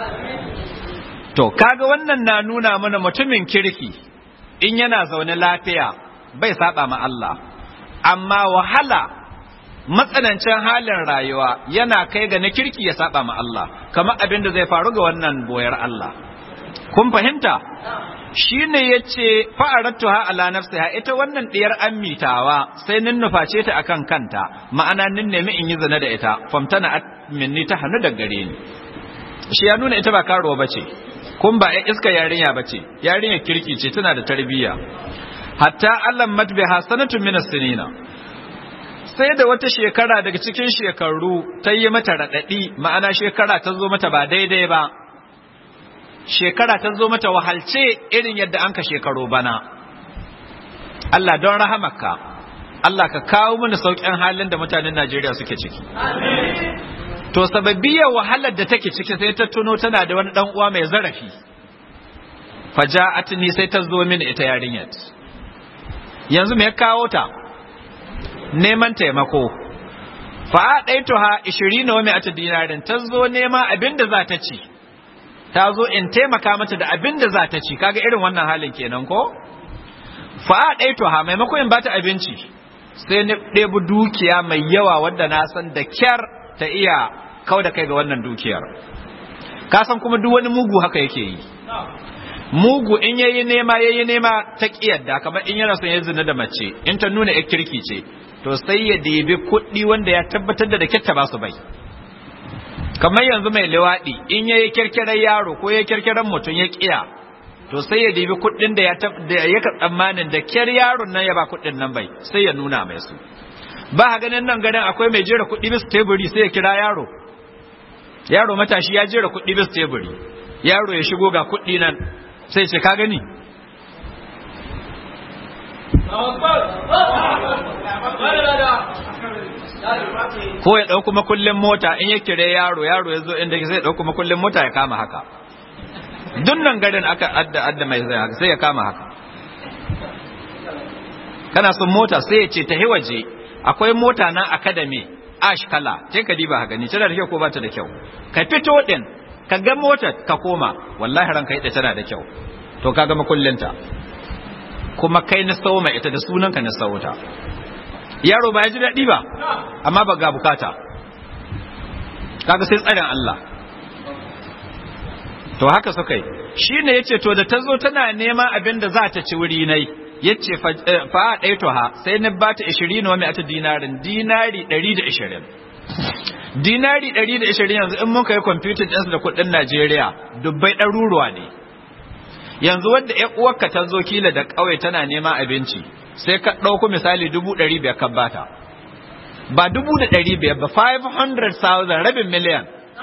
to kaga wannan na nuna mana mutumin kirki in yana zaune lafiya bai saba ma Allah amma wahala matsanancin halin rayuwa yana kai ga na kirki ya saba ma Allah kamar abin da zai faru ga wannan boyar Allah kun fahimta shi ne ya ce fa'arattuha ala nafsiha ita wannan ɗiyar ammitawa sai nin nuface ta akan kanta ma'ana nin nemi in yi zina da ita famtana minni ta hannu da gare ni shi ya nuna ita ba karuwa ba ce kun ba ya iska yarinya ba ce yarinya kirki ce tana da tarbiyya hatta allan matbiha sanatun minas sinina sai da wata shekara daga cikin shekaru ta yi mata raɗaɗi ma'ana shekara ta zo mata ba daidai ba shekara ta zo mata wahalce irin yadda an ka shekaro bana Allah don rahamaka Allah ka kawo mana sauƙin halin da mutanen Najeriya suke ciki to sababiyar wahalar da take ciki sai ta tuno tana da wani dan uwa mai zarafi faja'atni sai ta zo mini ita yarinyar yanzu me ya kawo ta neman taimako fa ɗaituha 20 wa mi'atu dinarin ta zo nema abinda za ta ci ta zo in taimaka mata da abin da za ta ci kaga irin wannan halin kenan ko fa ɗaituha maimakon in bata abinci sai ni ɗebi dukiya mai yawa wadda na san da kyar ta iya kau da kai ga wannan dukiyar ka san kuma duk wani mugu haka yake yi mugu in yayi nema yayi nema ta kiyarda kamar in yana son ya zina da mace in ta nuna ya kirki ce to sai ya debi kuɗi wanda ya tabbatar da da kyatta ba su bai kamar yanzu mai liwaɗi in yayi kirkirar yaro ko ya kirkirar mutum ya kiya to sai ya debi kuɗin da ya ya tsammanin da kyar yaron nan ya ba kuɗin nan bai sai ya nuna mai su ba ha ganin nan ganin akwai mai jera kuɗi bis teburi sai ya kira yaro yaro matashi ya jera kuɗi bis teburi yaro ya shigo ga kuɗi nan sai ce ka gani ko ya ɗauku makullin mota in ya kire yaro yaro ya zo inda zai ɗauku makullin mota ya kama haka duk nan garin aka adda adda mai zai haka sai ya kama haka kana son mota sai ya ce ta waje akwai mota na academy ash kala sai ka diba haka ni tana da kyau ko ba ta da kyau ka fito din ka ga motar ka koma wallahi ranka ita tana da kyau to ka ga makullinta kuma kai na sawo mai ita da sunanka na sawo ta yaro ba ya ji daɗi ba amma ba ga bukata kaga sai tsarin Allah to haka suka yi shi ne ya ce to da ta zo tana nema abin da za ta ci wuri nai yace fa ɗaya to ha sai na bata 20 wa mai ata dinarin dinari 120 dinari 120 yanzu in mun kai computer ɗinsu da kuɗin Najeriya dubbai ɗaruruwa ne yanzu wanda ƴan uwarka ta zo kila da ƙauye tana neman abinci sai ka ɗauko misali dubu ɗari biyar ka bata ba dubu da ɗari biyar ba 500,000 rabin miliyan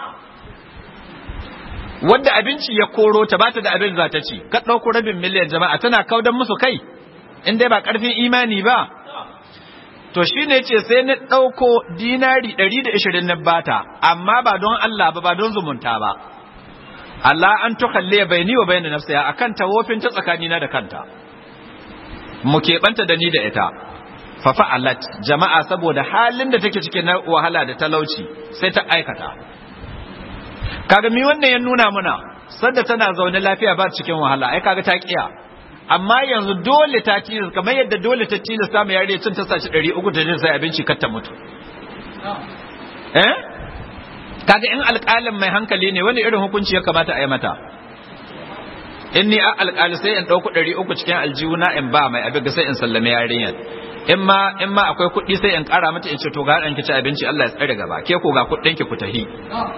wadda abinci ya koro ta bata da abin za ta ci ka ɗauko rabin miliyan jama'a tana kaudan musu kai in dai ba ƙarfin imani ba to shi ne ce sai na ɗauko dinari 120 na bata amma ba don Allah ba ba don zumunta ba Allah an tukalle bai ni wa bayan nafsiya akan tawofin ta tsakanina da kanta mu keɓanta da ni da ita fa fa'alat jama'a saboda halin da take cikin wahala da talauci sai ta aikata kaga mi wannan ya nuna muna sadda tana zaune lafiya ba cikin wahala ai kaga ta kiya amma yanzu dole ta tilas kamar yadda dole ta tilas ta mai yare cin ta sashi 300 ta jin sai abinci kar ta mutu eh kaga in alƙalin mai hankali ne wani irin hukunci ya kamata a yi mata in ni a alƙali sai in ɗauku 300 cikin aljihuna in ba mai abin sai in sallame yarinyar in ma in ma akwai kuɗi sai in ƙara mata in ce to ga ɗan ki ci abinci Allah ya tsare gaba ke ko ga kuɗin ki ku tahi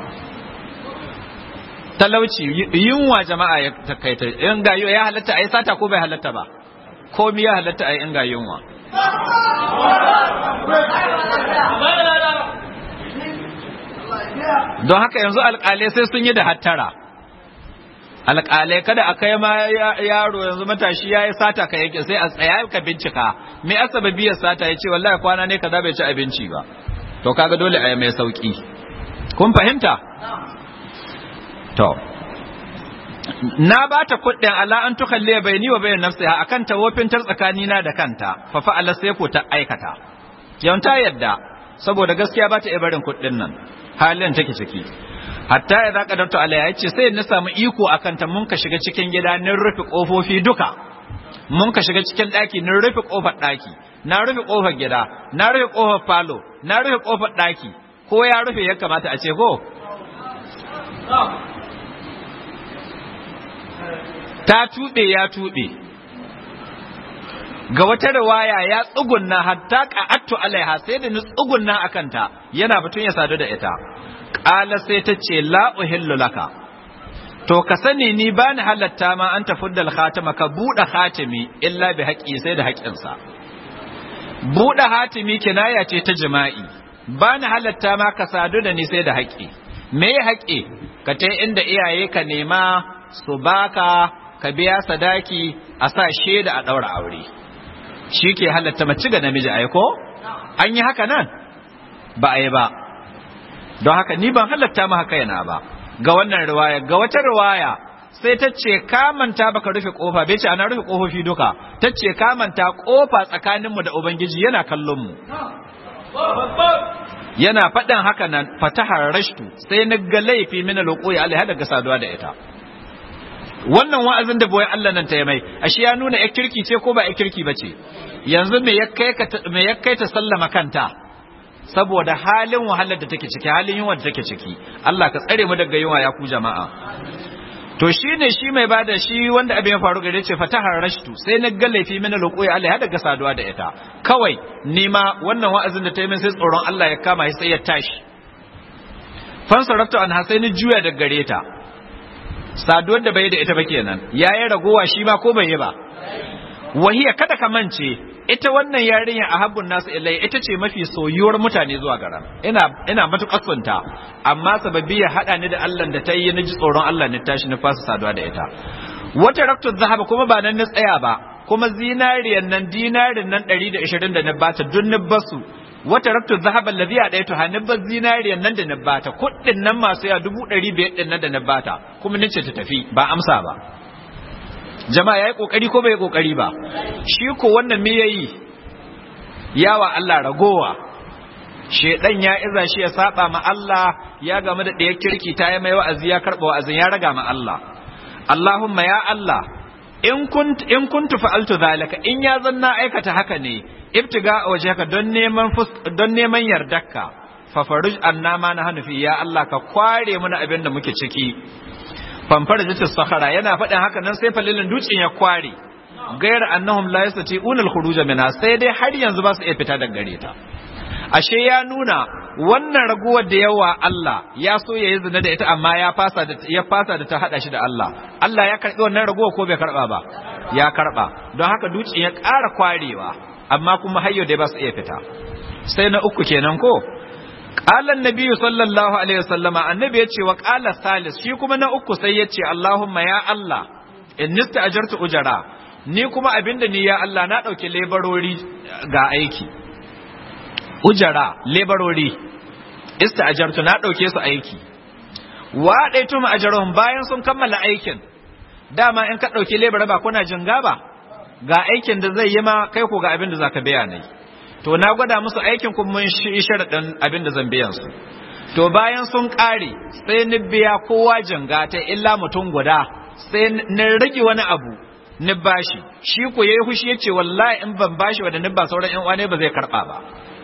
talauci yunwa jama'a ya takaita in ga ya halatta a yi sata ko bai halatta ba komi ya halatta a yi in ga yunwa don haka yanzu alƙalai sai sun yi da hattara alƙalai kada a kai ma yaro yanzu matashi ya yi sata ka yake sai a tsaya ka bincika me asaba biyar sata ya ce wallahi kwana ne kaza bai ci abinci ba to kaga dole a yi mai sauki kun fahimta to na ba ta kuɗin ala an tukalle bai ni wa bayan nafsiha akan tawofintar tsakanina da kanta fa fa'ala sai ko ta aikata yawan ta yadda saboda gaskiya ba ta iya barin kuɗin nan halin take ciki hatta ya zaka darto alaiha yace sai na samu iko akan ta mun ka shiga cikin gida nin rufe kofofi duka mun ka shiga cikin daki nin rufe kofar daki na rufe kofar gida na rufe kofar falo na rufe kofar daki ko ya rufe ya kamata a ce ko ta tuɓe ya tuɓe ga wata riwaya ya tsugunna hatta qa'attu alaiha sai da ni tsugunna akanta yana batun ya sadu da ita qala sai ta ce la uhillu laka to ka sani ni ba ni halatta ma an tafuddal khatama ka buɗe khatimi illa bi haƙi sai da haƙinsa buɗe hatimi kinaya ce ta jima'i ba ni halatta ma ka sadu da ni sai da haƙi me ya haƙi ka ta inda iyaye ka nema su baka ka biya sadaki a sa shaida a ɗaura aure shi ke halatta mace ga namiji a ko an yi haka nan ba a yi ba don haka ni ban halatta ma haka yana ba ga wannan riwaya ga wata riwaya sai ta ce kamanta baka rufe kofa bai ce ana rufe kofofi duka ta ce kamanta kofa tsakaninmu da ubangiji yana kallon mu yana faɗin haka nan fatahar rashtu sai na ga laifi mina lokoyi alaiha daga saduwa da ita wannan wa'azin da boye Allah nan ta yi mai ashe ya nuna ya kirki ce ko ba ya kirki ba ce yanzu me ya kai ta sallama kanta saboda halin wahalar da take ciki halin yunwa da take ciki Allah ka tsare mu daga yunwa ya ku jama'a to shine shi mai bada shi wanda abin ya faru gare ce fatahar rashtu sai na ga laifi mina lokoyi Allah ya daga saduwa da ita kawai nima wannan wa'azin da ta yi min sai tsoron Allah ya kama sai ya tashi fansaraftu an hasaini juya daga gare ta saduwar da bai da ita ba kenan ya yi ragowa shi ma ko bai yi ba wahiya kada ka mance ita wannan yarinya a habbun nasu ilai ita ce mafi soyuwar mutane zuwa garan ina ina matukar sunta amma sababi ya hada ni da Allah da ta yi ni ji tsoron Allah ne tashi na fasa saduwa da ita wata raktu zahaba kuma ba nan na tsaya ba kuma zinariyan nan dinarin nan 120 da na bata dun ni basu wata raktu zahaba alladhi adaitu hanibba zinariyan nan da na bata kuɗin nan masu ya dubu ɗari biyar ɗin nan da na bata kuma nace ta tafi ba amsa ba jama'a yayi kokari ko bai kokari ba shi ko wannan me yayi yawa Allah ragowa shedan ya iza shi ya saba ma Allah ya game da ɗaya kirki ta yi mai wa'azi ya karɓa wa'azin ya raga ma Allah Allahumma ya Allah in kunt in kuntu fa'altu zalika in ya zanna aikata haka ne ibtiga wajhaka don neman don neman yardarka fa faruj annama na hanufi ya Allah ka kware mana abin da muke ciki famfar jitis sahara yana faɗin haka nan sai falilin dutsen ya kware gayar annahum la yastati'una al-khuruj minha sai dai har yanzu ba su iya fita daga gare ta ashe ya nuna wannan raguwar da yawa Allah ya so ya yi zina da ita amma ya fasa da ya fasa da ta hada shi da Allah Allah ya karbi wannan raguwar ko bai karba ba ya karba don haka dutsen ya ƙara kwarewa amma kuma hayyo dai ba su iya fita sai na uku kenan ko qala annabi sallallahu alaihi wasallama annabi yace wa qala salis shi kuma na uku sai yace Allahumma ya Allah innista ajartu ujara ni kuma abinda ni ya Allah na dauke lebarori ga aiki ujara lebarori ista'ajartu na dauke su aiki wa daitu ma ajarhum bayan sun kammala aikin dama in ka dauki lebara ba kuna jinga ba ga aikin da zai yi ma kai ko ga abin da zaka biya ne to na gwada musu aikin kuma mun shi sharadin abin da zan biyan su to bayan sun kare sai ni biya kowa jinga ta illa mutum guda sai ni rage wani abu ni bashi shi ko yayi hushi yace wallahi in ban bashi wa da ni ba sauran ƴan uwa ne ba zai karba ba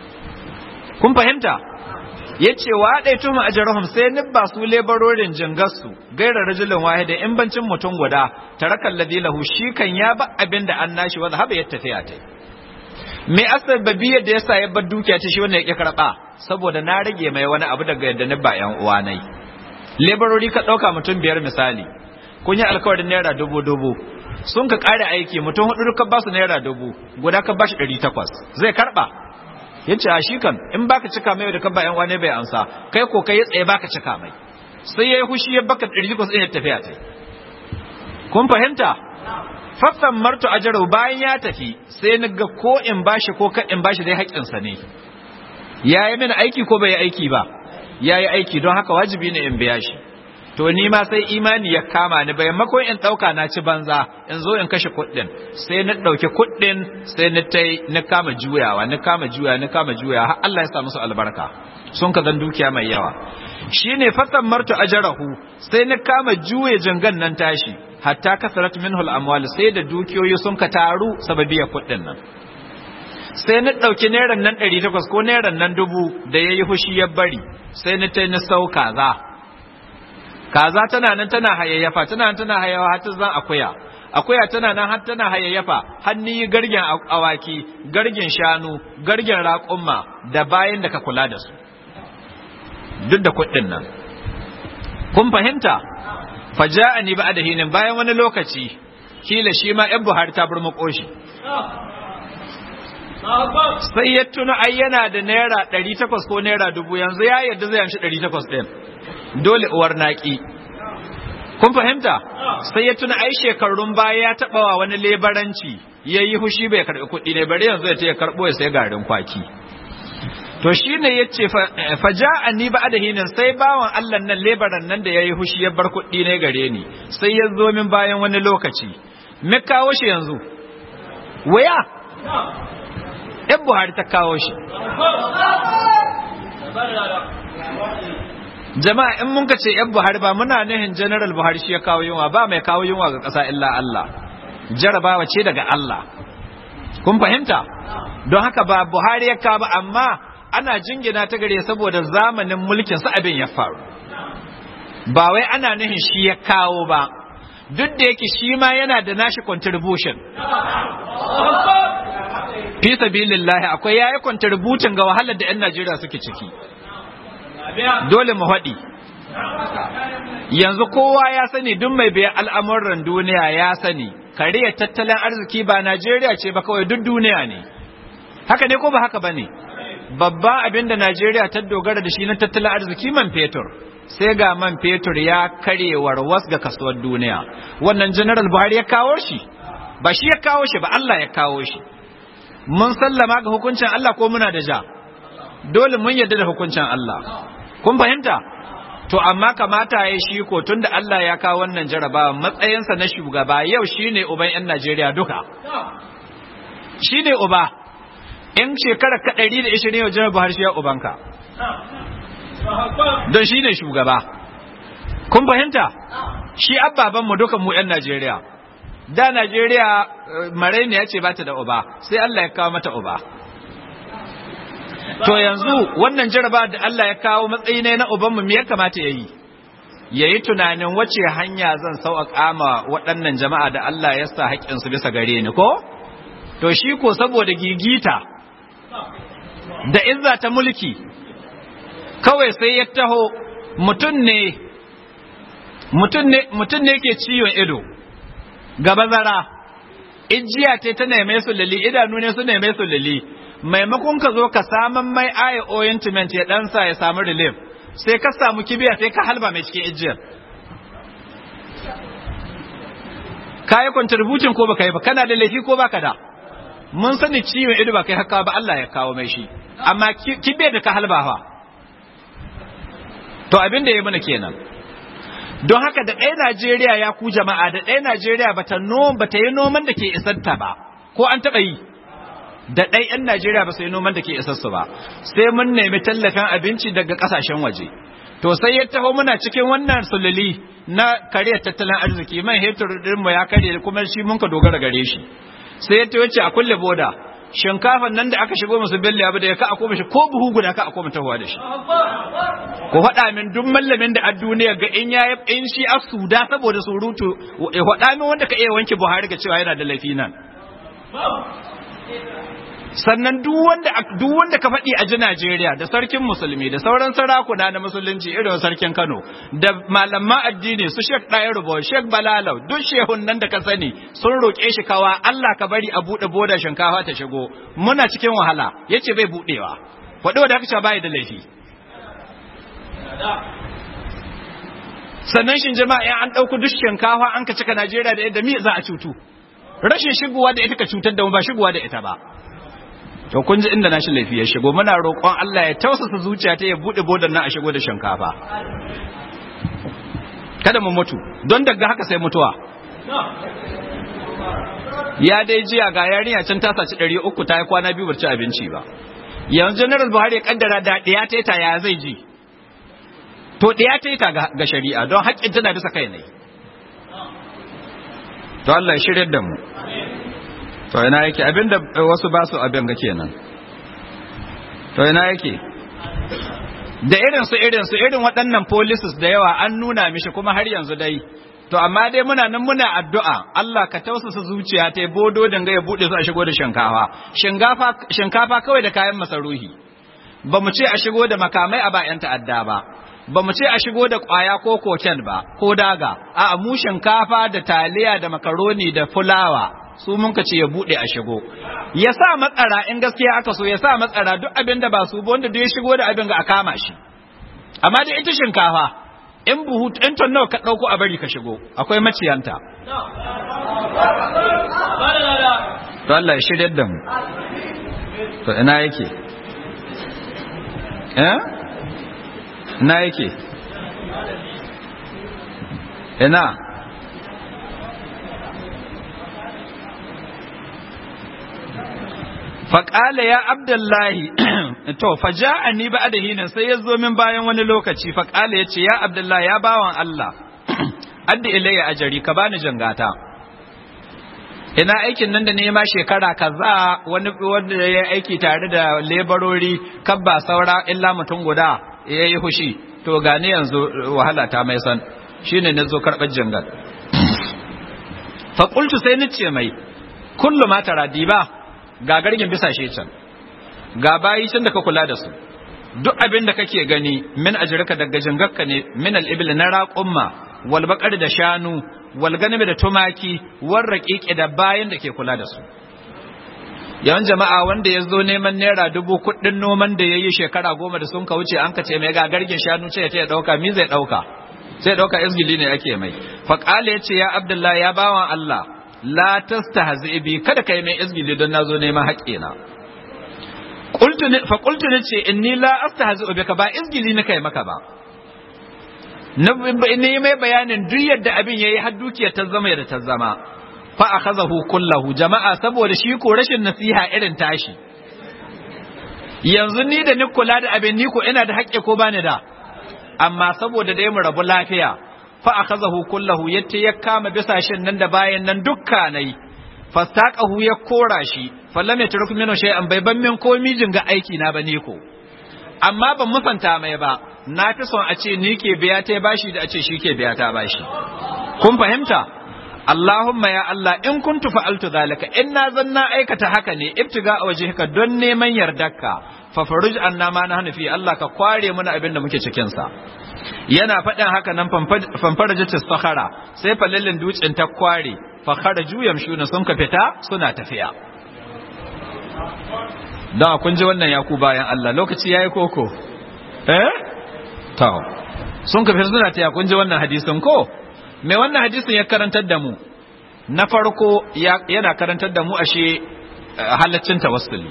kun fahimta yace wa dai tuma ajrahum sai nibba su lebarorin jingarsu gaira rajulin wahida in bancin mutum guda tarakal ladhi lahu shi kan ya ba abin da an nashi wa zahaba ya tafiya ta me asbabiyar da yasa ya bar dukiya ta shi wannan yake karba saboda na rage mai wani abu daga yadda nibba yan uwa nai lebarori ka dauka mutum biyar misali kun yi alkawarin naira dubu dubu sun ka kare aiki mutum hudu ka ba su naira dubu guda ka ba shi ɗari takwas zai karba ya ce a shi kan in baka cika mai da kan bayan wane bai ansa kai ko kai ya tsaye baka cika mai sai ya yi hushi ya baka ɗari takwas ɗin ya tafiya ta kun fahimta faffan martu ajarau bayan ya tafi sai ni ga ko in bashi ko ka in bashi dai haƙƙinsa ne ya yi mini aiki ko bai yi aiki ba ya yi aiki don haka wajibi ne in biya shi to ni ma sai imani ya kama ni bai makon in ɗauka na ci banza in zo in kashe kuɗin sai na ɗauki kuɗin sai na tai na kama juyawa na kama juya na kama juya har Allah ya sa musu albarka sun ka zan dukiya mai yawa shine fatan martu ajarahu sai na kama juye jangan nan tashi hatta kasarat minhu amwal sai da dukiyoyi sun ka taru sababiya kuɗin nan sai na ɗauki neran nan ɗari takwas ko neran nan dubu da ya yi fushi ya bari sai na tai na sau kaza kaza tana nan tana hayayyafa tana nan tana hayayyafa har ta zan akuya akuya tana nan har tana hayayyafa har ni gargen awaki gargen shanu gargen raƙumma da bayan da ka kula da su duk da kuɗin nan kun fahimta faja'ani ba da hinin bayan wani lokaci kila shi ma yan buhari ta burmuko shi sai ya tuna ai yana da naira ɗari takwas ko naira dubu yanzu ya yarda zai amshi ɗari takwas ɗin dole uwar naƙi kun fahimta sai ya tuna ai shekarun baya ya taɓa wa wani lebaranci ya yi hushi bai karɓi kuɗi ne bari yanzu ya ce ya karɓo ya sai garin kwaki to shi ne ya ce faja a ni ba da hinin sai bawan allah nan lebaran nan da ya yi hushi ya bar kuɗi ne gare ni sai ya zo min bayan wani lokaci me kawo shi yanzu waya yan buhari ta kawo shi jama'a in mun ka ce yan buhari ba muna nihin general buhari shi ya kawo yunwa ba mai kawo yunwa ga ƙasa illa Allah jarabawa ce daga Allah kun fahimta don haka ba buhari ya kawo ba amma ana jingina ta gare saboda zamanin mulkin sa abin ya faru ba wai ana nihin shi ya kawo ba duk da yake shi ma yana da nashi contribution fi sabilillahi akwai yayi contribution ga wahalar da 'yan Najeriya suke ciki dole mu haɗi yanzu kowa ya sani duk mai biyan al'amuran duniya ya sani kariyar tattalin arziki ba Najeriya ce ba kawai duk duniya ne haka ne ko ba haka ba ne babban abin da Najeriya ta dogara da shi na tattalin arziki man fetur sai ga man fetur ya karewar was ga kasuwar duniya wannan general buhari ya kawo shi ba shi ya kawo shi ba Allah ya kawo shi mun sallama ga hukuncin Allah ko muna da ja dole mun yarda da hukuncin Allah kun fahimta to amma kamata ya shi ko tunda Allah ya kawo wannan jarabawa matsayinsa na shugaba yau shine uban yan Najeriya duka shine uba in shekara ka 120 yau janar Buhari shi ya ubanka don shine shugaba kun fahimta shi abbaban mu dukan mu yan Najeriya da Najeriya maraini ya ce ba ta da uba sai Allah ya kawo mata uba to yanzu wannan jaraba da Allah ya kawo matsayi ne na ubanmu me ya kamata ya yi ya yi tunanin wace hanya zan sauƙaƙa ma waɗannan jama'a da Allah ya sa haƙƙinsu bisa gare ni ko? To shi ko saboda gigita da izza ta mulki kawai sai ya taho mutum ne mutum ne ke ciwon ido ga bazara ijiya ce ta neme su lili idanu ne su neme su lili maimakon ka zo ka saman mai aya ointment ya ɗansa ya samu relief sai ka samu kibiya sai ka halba mai cikin ijiyar ka yi contribution ko baka yi ba kana da laifi ko baka da mun sani ciwon ido ba kai haka ba Allah ya kawo mai shi amma kibiyar da ka halba fa to abin da ya mana kenan don haka da ɗaya Najeriya ya ku jama'a da ɗaya Najeriya bata no bata yi noman da ke isarta ba ko an taɓa yi da ɗai 'yan Najeriya ba su yi noman da ke isassu ba sai mun nemi tallafin abinci daga ƙasashen waje to sai ya taho muna cikin wannan sululi na kariyar tattalin arziki man hetur mu ya karye kuma shi mun ka dogara gare shi sai ya taho ce a kulle boda shinkafan nan da aka shigo musu belle abu da ya ka a koma shi ko buhu guda ka a koma tahowa da shi ku faɗa min duk mallamin da a duniya ga in yayi in shi a suda saboda surutu ya faɗa min wanda ka iya wanke Buhari ga cewa yana da laifi nan sannan duk wanda duk wanda ka faɗi a ji Najeriya da sarkin musulmi da sauran sarakuna na musulunci irin sarkin Kano da malaman addini su Sheikh Dayar Rubo Sheikh Balalau duk shehun nan da ka sani sun roƙe shi kawa Allah ka bari a buɗe boda shinkafa ta shigo muna cikin wahala yace bai buɗewa faɗi wanda aka ce bai da laifi sannan shin jama'a an ɗauku duk shinkafa an ka cika Najeriya da yadda mi za a cutu rashin shigowa da ita ka cutar da mu ba shigowa da ita ba to kun ji inda nashi laifi ya shigo muna roƙon Allah ya tausasa zuciya ta ya bude bodan nan a shigo da shinkafa kada mu mutu don daga haka sai mutuwa ya dai jiya ga yarinya can ta saci ɗari uku ta yi kwana biyu bar ci abinci ba yanzu general buhari ya kaddara da ɗaya ta ta ya zai ji to ɗaya ta ta ga shari'a don haƙƙin tana bisa kai ne to Allah ya shirya da mu to ina yake abinda wasu ba su abin ga kenan to ina yake da irin su irin su irin waɗannan policies da yawa an nuna mishi kuma har yanzu dai to amma dai muna nan muna addu'a Allah ka tausasa zuciya ta bodo danga ya bude su a shigo da shinkafa shinkafa shinkafa kawai da kayan masaruhi ba mu ce a shigo da makamai a bayan ta'adda ba ba mu ce a shigo da ƙwaya ko koken ba ko daga a mu shinkafa da taliya da makaroni da fulawa su mun ka ce ya bude a shigo ya sa matsara in gaskiya aka so ya sa matsara duk abin da ba su ba wanda duk ya shigo da abin ga a kama shi amma da ita shinkafa in buhu in ton nawa ka dauko a bari ka shigo akwai maciyanta to Allah ya shirye da mu to ina yake eh ina yake ina faƙala ya abdullahi to faja ni ba da hinin sai ya zo min bayan wani lokaci faƙala ya ce ya abdullahi ya bawan Allah adda ilayya ajari ka bani jangata ina aikin nan da nema shekara kaza wani wanda ya aiki tare da lebarori kabba saura illa mutum guda ya yi hushi to gani yanzu wahala ta mai san shine na zo karɓar jangal faƙultu sai ni ce mai kullu ma taradi ba ga gargin bisa shi can ga bayi can da ka kula da su duk abin da kake gani min ajrika daga jingakka ne min al-ibil na raqumma wal baqar da shanu wal ganami da tumaki war raqiqi da bayin da ke kula da su yawan jama'a wanda ya zo neman naira dubu kuɗin noman da ya yi shekara goma da sun ka wuce an ka ce mai ga gargin shanu ce ta ya ɗauka mi zai ɗauka sai ɗauka izgili ne ake mai faƙala ya ce ya abdullahi ya bawan allah la tastahzi bi kada kai mai izgili don nazo neman haƙƙina qultu fa qultu nace inni la astahzi bika ba izgili ne kai maka ba na ne mai bayanin duk yadda abin yayi har dukiyar ta zama yadda ta zama fa akhazahu kullahu jama'a saboda shi ko rashin nasiha irin tashi yanzu ni da ni kula da abin ni ko ina da haƙƙi ko bani da amma saboda dai mu rabu lafiya fa akhazahu kullahu yace ya kama bisashin nan da bayan nan dukkanai fastaqahu ya kora shi fallam ya turku mino shay'an bai ban min komi jinga aiki na bane ko amma ban musanta mai ba na fi son a ce ni ke biya ta bashi da a ce shi ke biya ta bashi kun fahimta Allahumma ya Allah in kuntu fa'altu zalika in na zan na aikata haka ne ibtiga a wajhika don neman yardarka fa faruj anna ma na hanafi Allah ka kware mana abin da muke cikin sa yana faɗin haka nan fanfarajat sakhara sai falallin dutsen ta kware fa kharaju yamshuna sun ka fita suna tafiya dan kun ji wannan yaku bayan Allah lokaci yayi koko eh to sun ka fita suna tafiya kun ji wannan hadisin ko mai wannan hadisin ya karantar da mu na farko yana karantar da mu ashe halaccin tawassuli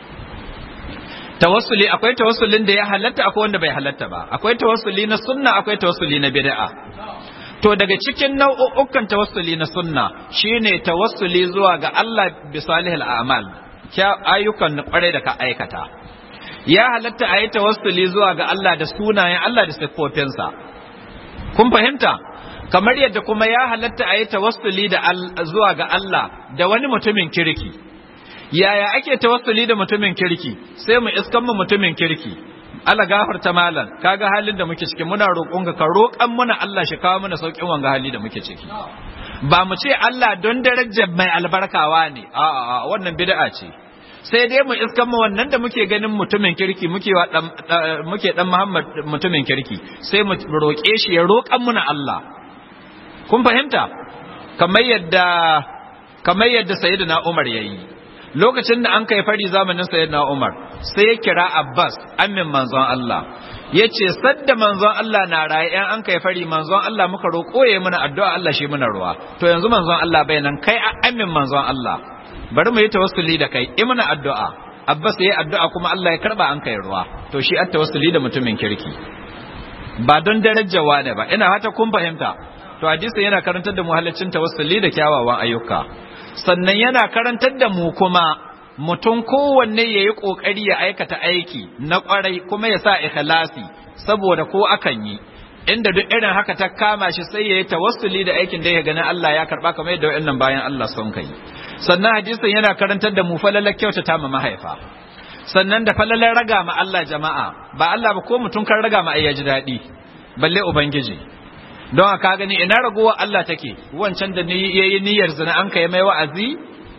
tawassuli akwai tawassulin da ya halatta akwai wanda bai halatta ba akwai tawassuli na sunna akwai tawassuli na bid'a to daga cikin nau'ukan tawassuli na sunna shine tawassuli zuwa ga Allah bi salihil a'mal ayyukan kware da ka aikata ya halatta a yi tawassuli zuwa ga Allah da sunayen Allah da siffofinsa kun fahimta kamar yadda kuma ya halatta a yi tawassuli da zuwa ga Allah da wani mutumin kirki yaya ake tawassuli da mutumin kirki sai mu iskan mu mutumin kirki Allah gafarta malam kaga halin da muke ciki muna roƙon ka ka roƙan muna Allah shi kawo mana sauƙin wanga hali da muke ciki ba mu ce Allah don darajar mai albarkawa ne a'a wannan bid'a ce sai dai mu iskan mu wannan da muke ganin mutumin kirki muke wa dan muke dan Muhammad mutumin kirki sai mu roƙe shi ya roƙan muna Allah kun fahimta kamar yadda kamar yadda sayyidina Umar yayi lokacin da an kai fari zamanin sayyidina Umar sai ya kira Abbas amin manzon Allah yace sadda manzon Allah na raye ɗan an kai fari manzon Allah muka roƙo yayi mana addu'a Allah shi mana ruwa to yanzu manzon Allah bai nan kai amin manzon Allah bari mu yi tawassuli da kai yi mana addu'a Abbas yayi addu'a kuma Allah ya karba an kai ruwa to shi at tawassuli da mutumin kirki ba don darajawa ne ba ina fata kun fahimta to hadisi yana karantar da mu halaccin tawassuli da kyawawan ayyuka sannan yana karantar da mu kuma mutum kowanne ya yi ƙoƙari ya aikata aiki na ƙwarai kuma ya sa ikhlasi saboda ko akan yi inda duk irin haka ta kama shi sai ya yi tawassuli da aikin da ya ganin Allah ya karɓa kamar yadda wa'annan bayan Allah sun kai sannan hadisin yana karantar da mu falalar kyautata ma mahaifa sannan da falalar raga ma Allah jama'a ba Allah ba ko mutum kan raga ma ai ya ji daɗi balle ubangiji don ka gani ina ragowa Allah take wancan da ya yi niyyar zina an kai mai wa'azi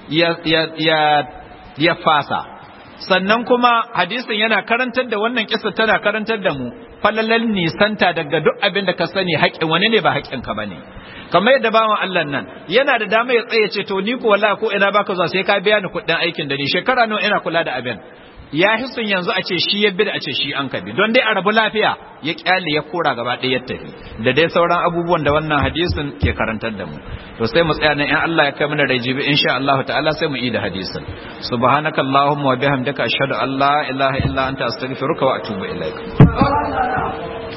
ya fasa sannan kuma hadisin yana karantar da wannan kisa tana karantar da mu falalan nisanta daga duk abin da ka sani haƙƙin wani ne ba haƙƙin ka bane kamar yadda bawan Allah nan yana da dama ya tsaye ce to ni ko wallahi ko ina baka zuwa sai ka biya ni kuɗin aikin da ni shekara nawa ina kula da abin ya hisun yanzu a ce shi ya bi da a ce shi an kabi don dai a rabu lafiya ya kyale ya kora gaba ɗaya ya tafi da dai sauran abubuwan da wannan hadisin ke karantar da mu to sai mu tsaya nan in Allah ya kai mana rai jibi insha Allah ta'ala sai mu yi da hadisin subhanakallahumma wa bihamdika ashhadu an la ilaha illa anta astaghfiruka wa atubu ilaik